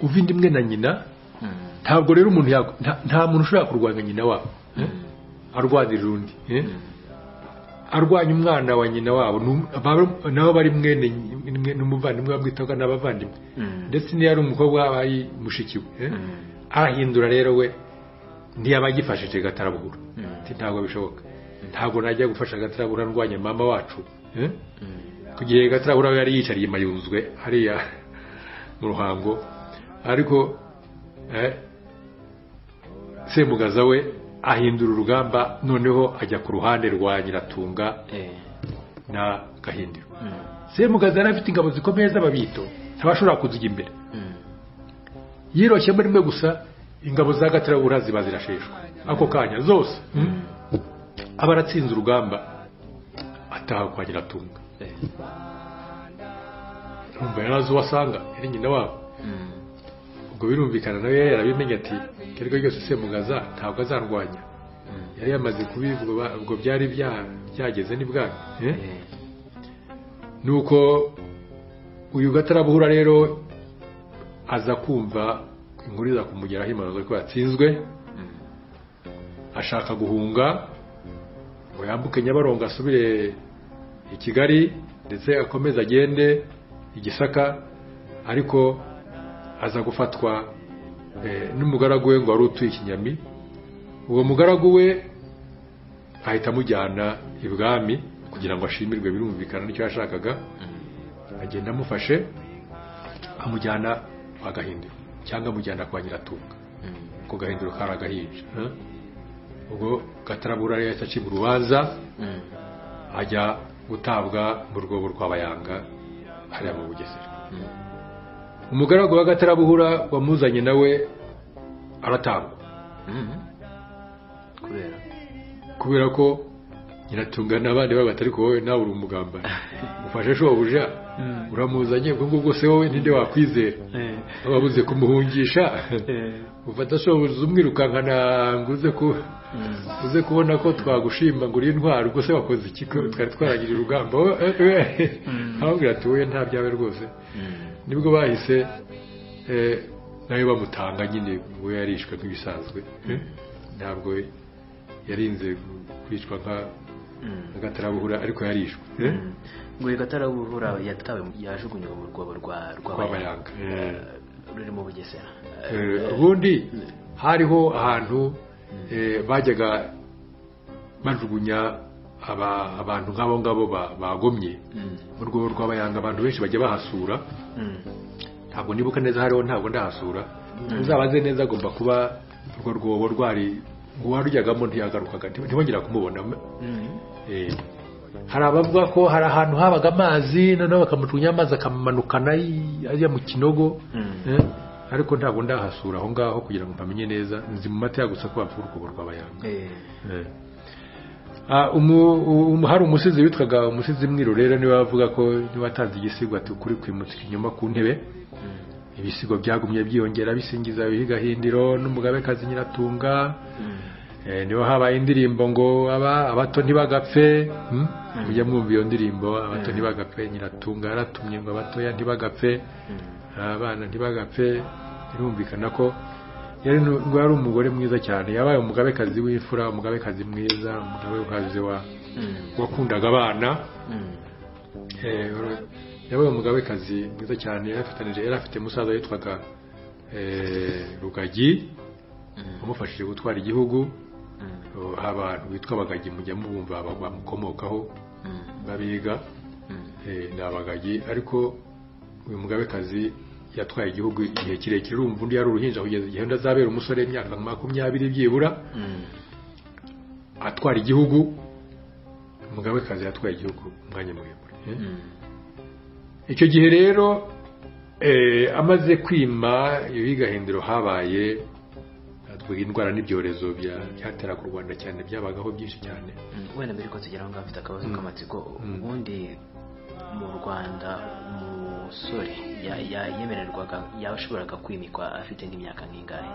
uva indi imwe na nyina ntabwo rero umuntu yaku- nta- nta muntu ushobora kurwanya nyina wabo eh? arwanirira undi eh? arwanya umwana wa nyina wabo nu- aba- nabo bari mwene mwe- n'umuvandimwe bamwitaga n'abavandimwe ndetse n'iyo ari umukobwa waba ari mushiki we eh? arahindura rero we ntiyaba agifashije gatarabuhura Ati, ntabwo bishoboka ntabwo najya gufasha agatarabura ndwanya mama wacu eh? ku gihe gatarabura we yari yicariye mayunzwe hariya mu ruhango ariko eh, semugaza we ahindura urugamba noneho ajya ku ruhande rwa nyiratunga na gahindiro semugaza yari afite ingabo zikomeye z'ababito ntabashobora kuzijya imbere yiroshye muri mwe gusa ingabo za gatarabura ziba zirasheshwa ako kanya zose mm. aba aratsinze urugamba ataha kwa nyiratunga urumva yari azi uwo asanga yari nyina wabo ubwo birumvikana nawe yari yarabimenye ati ibyo ariko ryose semugaza ntabwo azarwanya yari yamaze kubivuga ubwo byari bya- byageze n'ibwami eh? nuko uyu gatarabuhura rero aza kumva inkuru iza kumugeraho impanuro ko yatsinzwe ashaka guhunga ngo yambuke nyabarongo asubire i kigali ndetse akomeze agende i gisaka ariko aza gufatwa eh, n'umugaragu we ngo wari utuye i kinyami uwo mugaragu we ahita amujyana ibwami kugira ngo ashimirwe birumvikana n'icyo yashakaga agenda amufashe amujyana kwa gahindiro cyangwa amujyana kwa nyiratunga kuko gahindiro kari agahinja eh? ubwo gatarabura rero yahise acibwa urubanza ajya gutabwa mu rwobo rw'abayanga hariya mu bugesera umugaragu wa gatarabuhura wamuzanye nawe aratangwa kubera kubera ko nyiratunga n'abandi baba batari wowe nawe uri umugambanyi ufashe shobuja uramuzanye ubwo ngubwo se wowe ntinde wakwizera wabuze kumuhungisha ufata shobuja umwirukankana ngo uze ku uze kubona ko twagushima ngo uri intwari ubwo se wakoze iki ko twari twaragira urugamba wowe ababwira ati wowe nta byawe rwose nibwo bahise eh, nawe bamutanga nyine we yarishwe nk'ibisanzwe eh? ntabwo yarinze kwicwa nka- nk'agatarabuhura ariko yarishwe eh? ngo iyo gatarabura yatawe yajugunywe mu rwobo rwa rw'abayanga Eh. ruri mu bugesera Eh, ubundi hariho ahantu eh, bajyaga bajugunya aba- abantu nk'abo ngabo ba- bagomye mu rwego rw'abayanga abantu benshi bajya bahasura ntabwo nibuka neza hariho ntabwo ndahasura uzabaze neza agomba kuba urwo rwobo rwari uwarujyagamo ntiyagarukaga ntibongera kumubona Eh, hari abavuga ko hari ahantu habaga amazi noneho bakamucunya amazi akamanukana yi- ajya mu kinogo Eh, ariko ntabwo ndahasura aho ngaho kugira ngo mpamenye neza nzi mu mateka gusa ko bapfa urukubo rw'abayanga Eh. Ah, umu- umu- hari umusizi witwaga umusizi mwirorera niwe wavuga ko niwe watanze igisigo ati ukuri kwimutse inyuma ku ntebe ibisigo byagumye byiyongera bisingiza bihigahindiro n'umugabekazi nyiratunga Eh, niho habaye indirimbo ngo aba abato ntibagapfe hmm? mujya mwumva iyo ndirimbo abato ntibagapfe nyiratunga yaratumye ngo abatoya ntibagapfe abana ntibagapfe birumvikana ko yari nu- ngo yari umugore mwiza cyane yabaye umugabekazi w'imfura umugabekazi mwiza umugabekazi wa wakundaga abana Eh, wari- yabaye umugabekazi mwiza cyane yarafatanije yari afite musaza witwaga eh, rugagi wamufashije gutwara igihugu Uh, abantu bitwa abagagi mujya mubumva ba- bamukomokaho babiga eh, ni abagagi ariko uyu mugabekazi yatwaye igihugu igihe kirekire urumva undi yari uruhinja kugeza igihe undi azabera umusore imyaka makumyabiri byibura atwara igihugu umugabekazi yatwaye igihugu umwanya muremure eh? icyo gihe rero Eh, amaze kwima iyo gahindiro habaye twagira indwara n'ibyorezo bya- byateraga u rwanda cyane byabagaho byinshi cyane Mm, wenda mbere ko tugera aho ngaho mfite akabazo Mm. k'amatsiko Mm. ubundi mu rwanda umusore ya- ya- yemererwaga yaba ashoboraga kwimikwa afite nk'imyaka nk'ingahe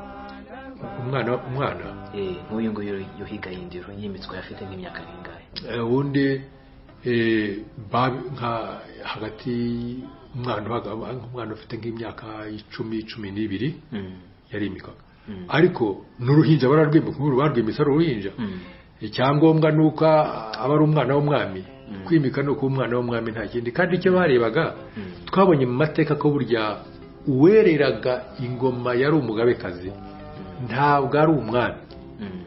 umwana umwana Eh, nk'uyu nguyu yuhiga yindiro yimitswe afite nk'imyaka nk'ingahe Eh, ubundi eh, ba- nka hagati umwana uhaga- umwana ufite nk'imyaka icumi cumi n'ibiri Mm, yarimikaga Mm. ariko n'uruhinja bararwimika nk'uru barwimitse ari uruhinja mm, icyangombwa ni uko aba ari umwana w'umwami kwimika ni uko umwana w'umwami nta kindi kandi icyo barebaga Mm. twabonye mu mateka ko burya uwereraga ingoma yari umugabekazi ntabwo ari umwami mm,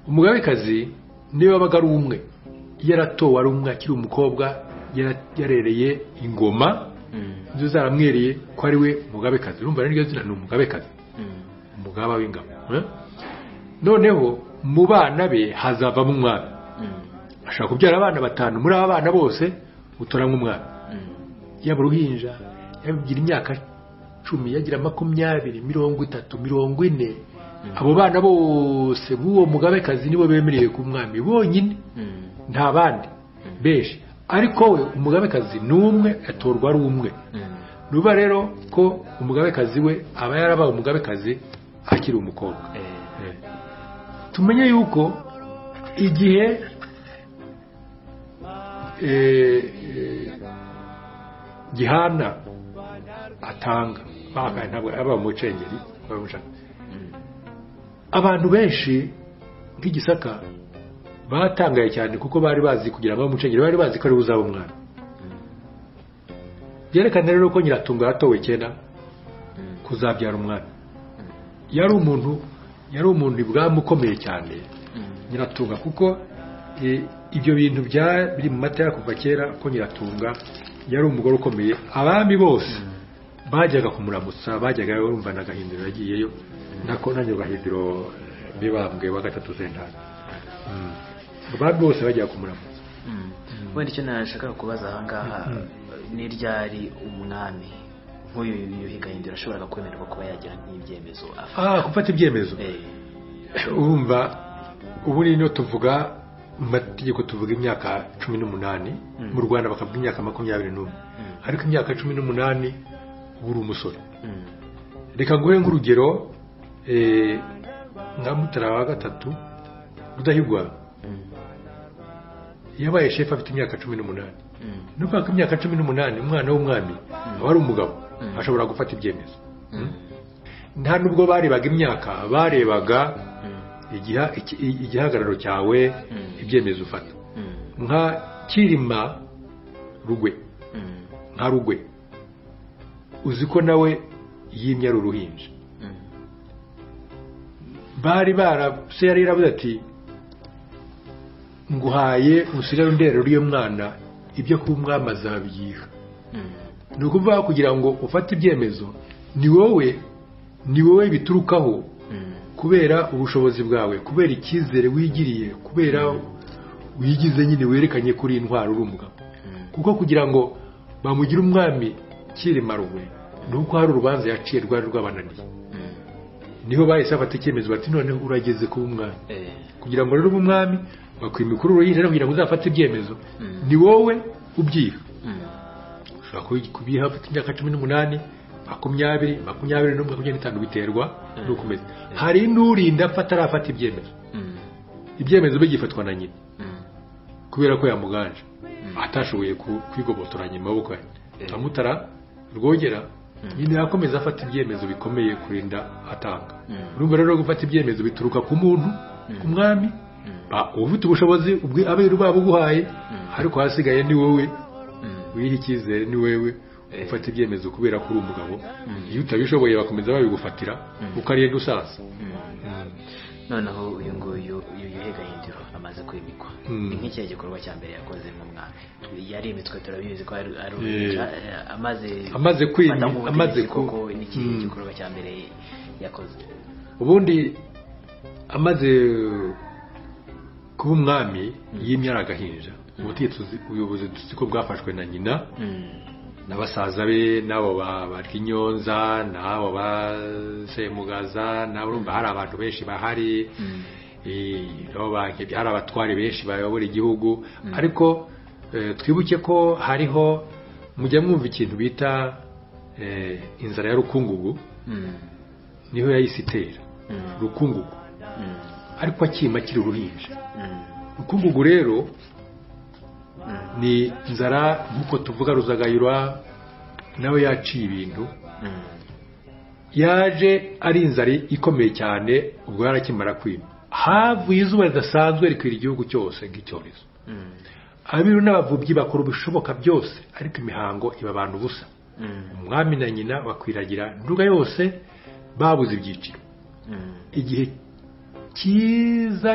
umugabekazi niba abaga ari umwe yaratowe ari umwe akiri umukobwa yara- yarereye ingoma mm, zo zaramwereye ko ari we mugabekazi urumva rero iryo zina ni umugabekazi mm, umugaba w'ingabo eh? noneho mu bana be hazavamo umwami mm, ashaka kubyara abana batanu muri aba bana bose utoramo umwana mm, yaba uruhinja yagira imyaka cumi yagira makumyabiri mirongo itatu mirongo ine abo bana bose b'uwo mugabekazi nibo bemereye ku mwami bonyine mm. nta bandi benshi ariko we umugabekazi ni umwe atorwa ari umwe Mm. nuba rero ko umugabekazi we aba yarabaye umugabekazi akiri umukobwa Eh, tumenye yuko igihe eh, eh, gihana atanga bakaye ntabwo aba umucengeri aba umucanga. abantu benshi nk'igisaka batangaye cyane kuko bari bazi kugira ngo abe umucengeri bari bazi ko ari buzaba umwana byerekana rero ko nyiratunga yatowe kera kuzabyara umwana yari umuntu yari umuntu ibwami ukomeye cyane mm, nyiratunga kuko eh, ibyo bintu bya biri mu mateka kuva kera ko nyiratunga yari umugore ukomeye abami bose bajyaga kumuramutsa bajyaga bumva na gahindiro yagiyeyo nako nanyo gahindiro mibambwe wa gatatu sentare Mm. abami bose bajyaga kumuramutsa mm. wenda icyo nashakaga kubaza ahangaha Mm. ni ryari umwami nk'uyu yuhiga yindiro ashoboraga kwemererwa kuba yagira nk'ibyemezo afite ah gufata ibyemezo Eh, urumva ubu rero tuvuga mu mategeko tuvuga imyaka cumi n'umunani Mm. mu rwanda bakavuga imyaka makumyabiri n'umwe Mm. ariko imyaka cumi n'umunani uba uri umusore mm, reka nguhe nk'urugero eh, nka mutara wa gatatu rudahigwa mm, yabaye shefu afite imyaka cumi n'umunani mm, ni ukuvuga ko imyaka cumi n'umunani umwana w'umwami aba ari umugabo Mm. ashobora gufata ibyemezo mm, nta nubwo barebaga imyaka barebaga mm, igiha- iki- igihagararo cyawe Mm. ibyemezo ufata mm, nka kirima rugwe mm, nka rugwe uzi ko nawe yimye ari uruhinja mm, bari bara se yari yaravuze ati nguhaye usigare underero y'uyu mwana ibyo kuba umwami azabiyiha mm, ni ukuvuga kugira ngo ufate ibyemezo ni wowe ni wowe biturukaho mm. kubera ubushobozi bwawe kubera icyizere wigiriye kubera wigize nyine werekanye kuri iyi ndwara uri umugabo kuko kugira ngo bamugire umwami kirima rugwe ni uko hari urubanza yaciye rwari rwabananiye niho bahise bafata icyemezo bati noneho urageze kuba umwami Eh, kugira ngo rero ube umwami bakwimika uru ruhinja kugira ngo uzafate ibyemezo Mm. ni wowe ubyiha mm, ushobora kubi- kubiha ufite imyaka cumi n'umunani makumyabiri makumyabiri n'umwe makumyabiri n'itanu biterwa n'uko umeze hari n'urinda apfa atarafata ibyemezo mm, ibyemezo bigifatwa na nyina mm, kubera ko yamuganje atashoboye ku- kwigobotoranya amaboko ye Eh. amutara rwogera nyine yakomeza afata ibyemezo bikomeye kurinda atanga Mm. urumva rero gufata ibyemezo bituruka ku muntu ku mwami ba- uba ufite ubushobozi ubwe aberu babuguhaye ariko hasigaye ni wowe mm, wiha icyizere ni wewe Eh. ufata ibyemezo kubera ko uri umugabo iyo utabishoboye bakomeza babigufatira uko ariye gusaza mm. noneho uyu nguyu uyu yuhe gahindiro amaze kwimikwa Mm. ni nk'ikihe gikorwa cya mbere yakoze nk'umwami yarimitswe turabizi ko ari ari Eh. uruhinja, eh, amaze Amaze kwimi- gufata nk'ubutegetsi amaze ku- koko ni ikihe Mm. gikorwa cya mbere yakoze ubundi amaze kuba umwami yimye ari agahinja ubutegetsi uzi- ubuyobozi duzi ko bwafashwe na nyina na basaza be n'abo ba- barya inyonza n'abo basemugaza n'abarumva hari abantu benshi bahari eh, nabo bankebye hari abatware benshi bayobora igihugu ariko eh, twibuke ko hariho mujya mwumva ikintu bita eh, inzara ya rukungugu niho yahise itera rukungugu ariko akima akiri uruhinja rukungugu rero ni inzara nk'uko tuvuga ruzagayura nawe yaciye ibintu yaje ari inzara ikomeye cyane ubwo yarakimara kwima havuye izuba ridasanzwe rikwira igihugu cyose nk'icyorezo abiru n'abavubyi bakora ibishoboka byose ariko imihango iba abantu ubusa umwami na nyina bakwiragira nduga yose babuze ibyiciro igihe cyiza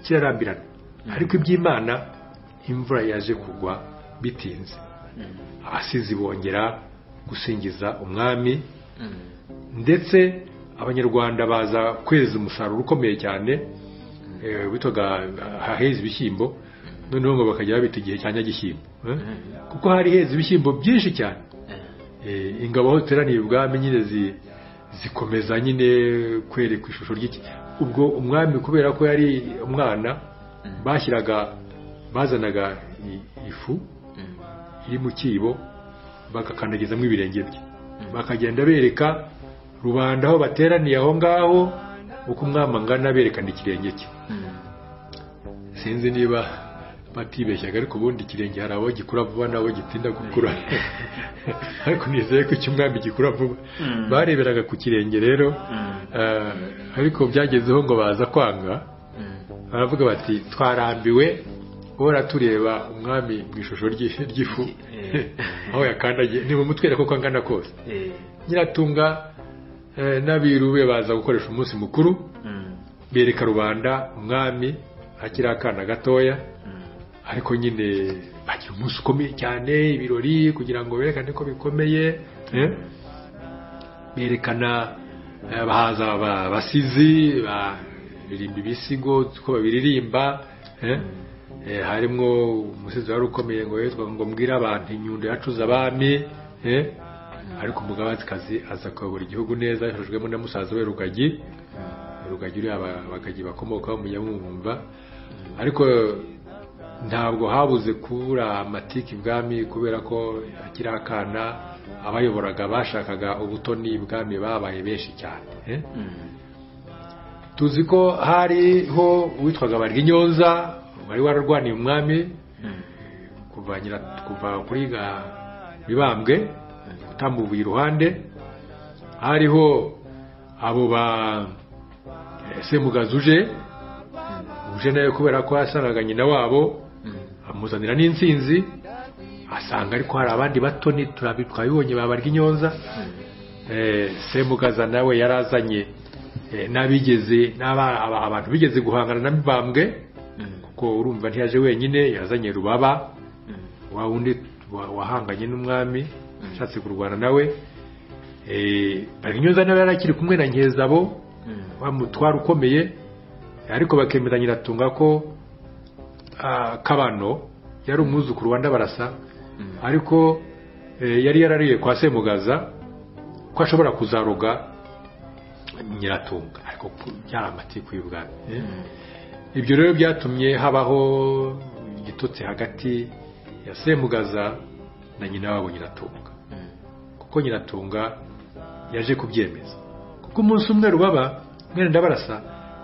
kirarambirana ariko iby'imana imvura yaje kugwa bitinze abasizi bongera gusingiza umwami ndetse abanyarwanda baza kweza umusaruro ukomeye cyane eh, witwaga eh, haheze ibishyimbo noneho ngo bakajya babita igihe cya nyagishyimbo eh? kuko hari heza ibishyimbo byinshi cyane Eh, ingabo aho ziteraniye ubwami nyine zi- zikomeza nyine kwerekwa ishusho ry'iki ubwo umwami kubera ko yari umwana bashyiraga bazanaga i- ifu iri mu cyibo bagakandagizamo ibirenge bye bakagenda bereka rubanda aho bateraniye aho ngaho uko umwami angana berekana ikirenge cye sinzi niba batibeshyaga ariko ubundi ikirenge hari abo gikura vuba n'abo gitinda gukura ariko nizeye ko icy'umwami gikura vuba Mm. bareberaga ku kirenge rero eh, ariko byagezeho ngo baza kwanga baravuga bati twarambiwe uhora tureba umwami mu ishusho ry'i- ry'ifu Eh. aho yakandagiye nimumutwereke uko angana kose nyiratunga eh, n'abiru be baza gukoresha umunsi mukuru bereka rubanda umwami akiri akana gatoya ariko nyine bagira umunsi ukomeye cyane ibirori kugira ngo berekane ko bikomeye eh? berekana eh, bahaza abasizi baririmba ibisigo uko babiririmba eh? Eh, harimo umusizi wari ukomeye ngo yitwa ngo mbwire abantu inyundo yacuze abami eh? ariko umugabekazi aza kuyobora igihugu neza yafashijwemo na musaza we rugagi rugagi uriya abagagi bakomokaho mujya mwumva ariko ntabwo habuze kubura amatike ibwami kubera ko akiri akana abayoboraga bashakaga ubutoni ibwami babaye benshi cyane eh? tuzi ko hariho uwitwaga Barwinyonza wari wararwaniye umwami kuva nyira kuva kuri ga mibambwe utamuvuye iruhande hariho abo ba eh, semugaza uje uje nawe kubera ko yasangaga nyina wabo amuzanira n'insinzi asanga ariko hari abandi batoni turabi- twabibonye babarwa inyonza Eh, semugaza nawe yarazanye eh, n'abigeze n'aba- aba- abantu bigeze guhangana na mibambwe kuko urumva ntiyaje wenyine yazanye rubaba wa wundi wa- wahanganye n'umwami ashatse kurwana nawe Eh, barwinyonza nawe yari akiri kumwe na nkezabo wa mutwaro ukomeye ariko bakemera nyiratunga ko ah, kabano yari umwuzukuru wa ndabarasa ariko eh, yari yarariye kwa semugaza ko ashobora kuzaroga nyiratunga ariko byari amatiku y'ubwami eh? ibyo rero byatumye habaho igitutsi hagati ya semugaza na nyina wabo nyiratunga kuko nyiratunga yaje kubyemeza kuko umunsi umwe rubaba mwene ndabarasa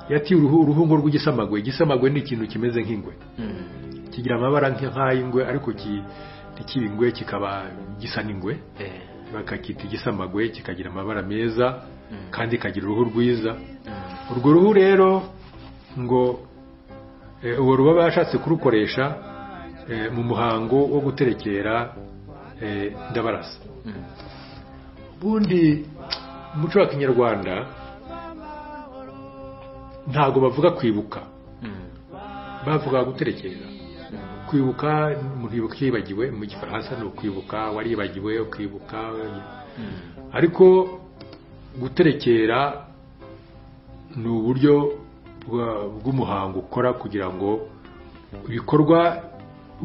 yatiye uruhu- uruhungo rw'igisamagwe igisamagwe ni ikintu kimeze nk'ingwe kigira amabara nk- nk'ay'ingwe ariko ki- ntikibe ingwe kikaba gisa n'ingwe bakakita igisamagwe kikagira amabara meza kandi kagira uruhu rwiza urwo ruhu rero ngo eh, uwo rubaba yashatse kurukoresha eh, mu muhango wo guterekera eh, ndabarasa ubundi mu muco wa kinyarwanda ntabwo bavuga kwibuka bavuga guterekera kwibuka umuntu yibuka icyo yibagiwe mu gifaransa ni ukwibuka waribagiwe ukibuka ariko guterekera ni uburyo bwa- bw'umuhango ukora kugira ngo ibikorwa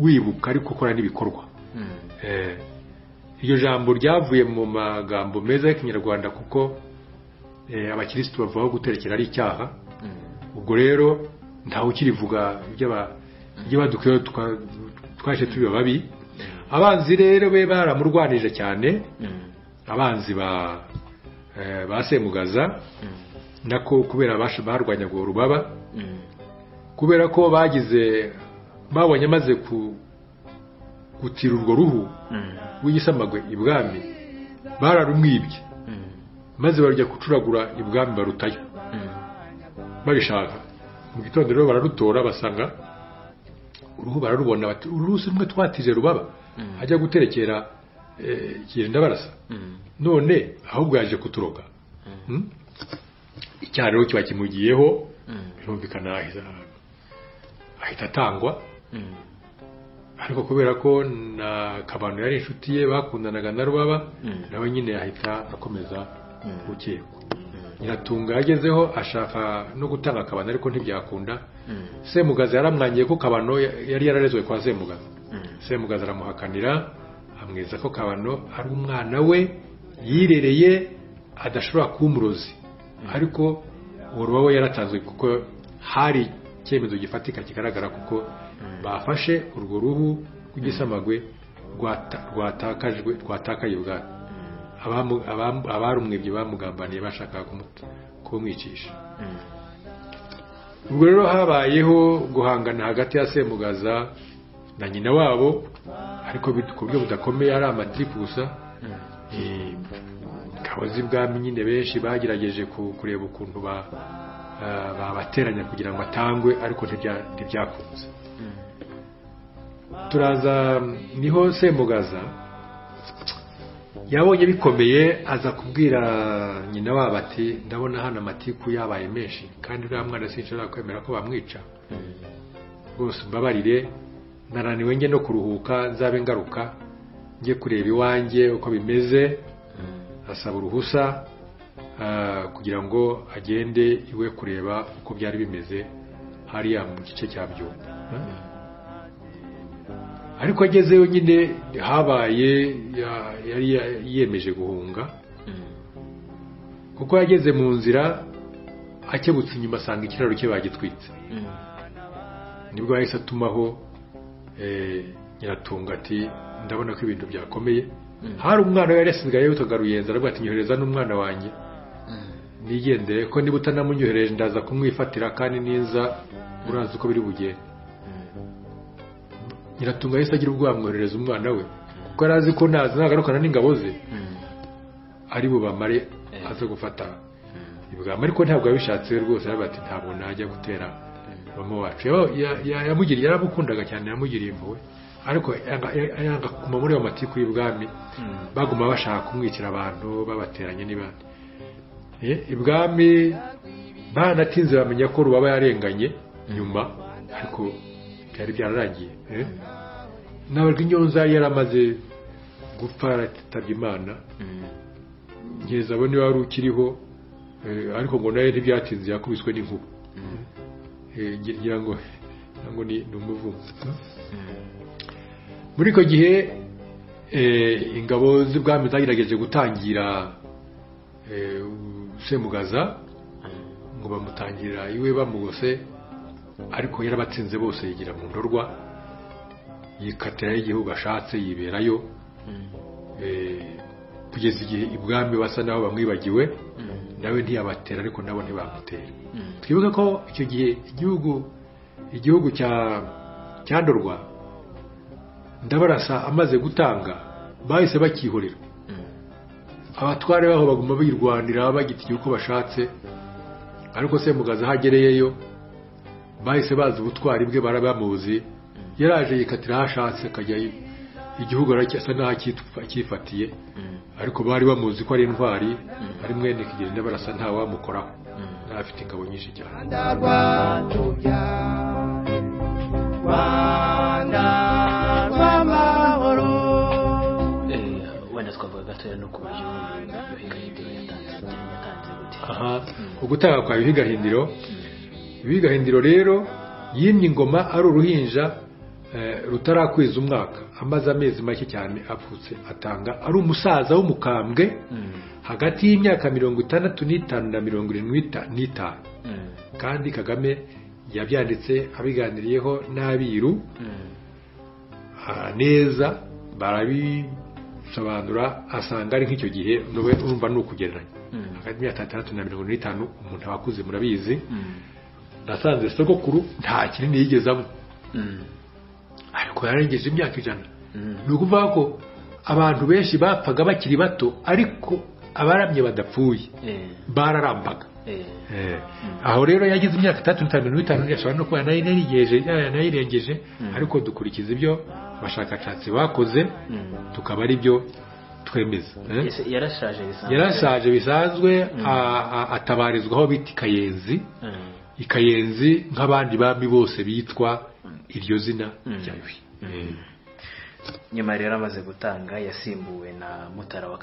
wibuka ariko ukora n'ibikorwa Eh, iryo jambo ryavuye mu magambo meza y'ikinyarwanda kuko eh, abakirisitu bavuga ko guterekera ari icyaha ubwo rero ntawe ukirivuga iby'aba- iby'abadukwiye tuka- twaje turi babi abanzi rero be baramurwanije cyane abanzi ba eh, ba semugaza nako kubera abasha- barwanyaga urubaba kubera ko bagize babonye amaze ku gutira urwo ruhu rw'igisamagwe ibwami bararumwibye maze barujya gucuragura ibwami barutayo babishaka mu gitondo rero bararutora basanga uruhu bararubona bati uru rusi rumwe twatije rubaba ajya guterekera eh, kirenda barasa none ahubwo yaje kuturoga Hmm? icyaha rero kiba kimugiyeho birumvikana ahita- ahita atangwa ariko kubera ko na kabano yari inshuti ye bakundanaga na rubaba Mm. nawe nyine ahita akomeza gukekwa nyiratunga yagezeho ashaka no gutanga kabano ariko ntibyakunda semugaza yaramwangiye ko kabano ya- yari yararezwe kwa semugaza semugaza aramuhakanira amwiza ko kabano ari umwana we yirereye adashobora kuba umurozi ariko uwo ruba we yaratanzwe kuko hari icyemezo gifatika kigaragara kuko bafashe urwo ruhu rw'igisamagwe rwata- rwatakajwe rwatakaye ubwabo abamu- abamu- abarumwibye bamugambaniye bashakaga kumuta- kumwicisha ubwo rero habayeho guhangana hagati ya semugaza na nyina wabo ariko bit- ku buryo budakomeye ari amatiku gusa Eh, ingabo z'ibwami nyine benshi bagerageje ku- kureba ukuntu ba- ah, babateranya kugira ngo atangwe ariko ntibya- ntibyakunze turaza niho semugaza yabonye bikomeye aza kubwira nyina wabo ati ndabona hano amatiku yabaye menshi kandi uriya mwana sinshobora kwemera ko bamwica rwose umbabarire narananiwe njye no kuruhuka nzabe ngaruka njye kureba iwanjye uko bimeze asaba uruhusa ah, kugira ngo agende iwe kureba uko byari bimeze hariya mu gice cya byumba ariko agezeyo nyine habaye ya- yari ya- yiyemeje guhunga kuko yageze mu nzira akebutse inyuma asanga ikiraro cye bagitwitse nibwo yahise atumaho eh, nyiratunga ati ndabona ko ibintu byakomeye hari umwana we yari asigaye witwaga ruyenzi aravuga ati nyohereza n'umwana wanjye nigendere ko niba utanamunyohereje ndaza kumwifatira kandi niza urazi uko biri bugende nyiratunga yahise agira ubwoba amwoherereza umwana we kuko yari azi ko naza nagarukana n'ingabo ze ari bubamare aze gufata ibwami ariko ntabwo yabishatse we rwose aravuga ati ntabwo najya gutera mama wacu Yaba- ya- ya- yamugiriye yaramukundaga cyane yamugiriye impuhwe ariko yanga- ya- yanga kuguma muri ayo matiku y'ibwami baguma bashaka kumwicira abantu babateranye n'ibandi Eh, ibwami banatinze bamenya ko rubaba yarenganye nyuma ariko byari byararangiye eh. nabajwe inyonza yari yaramaze gupfa aratabye imana nkeza abo niba wari ukiriho eh, ariko ngo nawe ntibyatinze yakubiswe n'inkuba Eh, ngi- ngira ngo ngira ngo ni ni umuvumo muri icyo gihe eh, ingabo z'ubwami zagerageje gutangira eh, semugaza ngo bamutangira iwe bamugose ariko yarabatsinze bose yigira mu ndorwa yikatirayo igihugu ashatse yiberayo eh, kugeza igihe ibwami basa naho bamwibagiwe nawe ntiyabatera ariko nabo ntibamutera twibuke ko icyo gihe igihugu igihugu cya cyandorwa ndabarasa amaze gutanga bahise bakihorera abatware baho baguma bayirwanira bagitinya uko bashatse ariko semugaza aho agereyeyo bahise bazi ubutwari bwe barabamuzi yaraje yikatira aho ashatse akajya i- igihugu aracya- asa n'aho acyitwa- acyifatiye ariko bari bamuzi ko ari intwari ari mwene kigenda barasa ntawamukoraho n'abafite ingabo nyinshi cyane rwatuya rwanda rw'amahoro wenda twavuga gatoya no ku buryo yuhi gahindiro yatanze yatanze gute aha ugutanga kwa yuhi gahindiro yuhi gahindiro rero yimye ingoma ari uruhinja eh, rutarakwiza umwaka amaze amezi make cyane apfutse atanga ari umusaza w'umukambwe hagati y'imyaka mirongo itandatu n'itanu na mirongo irindwi n'ita- n'itanu kandi kagame yabyanditse abiganiriyeho n'abiru aha, neza barabisobanura asanga ari nk'icyo gihe n'ubu urumva ni ukugereranya hagati y'imyaka itandatu na mirongo ine n'itanu umuntu aba akuze murabizi nasanze sogokuru nta kinini yigeze anywa ariko yarengeje imyaka ijana ni ukuvuga ko abantu benshi bapfaga bakiri bato ariko abaramye badapfuye bararambaga Eh, aho rero yagize imyaka itatu n'itanu mirongo itanu ashobora no kuba yanayirengeje yanayirengeje ariko dukurikiza ibyo abashakashatsi bakoze tukaba ari byo twemeza Eh? Ese yarashaje bisanzwe yarashaje bisanzwe a- a- atabarizwaho bita ikayenzi Mm. ikayenzi nk'abandi bami bose bitwa iryo zina rya yuhi Eh. nyuma rero amaze gutanga yasimbuwe na mutara wa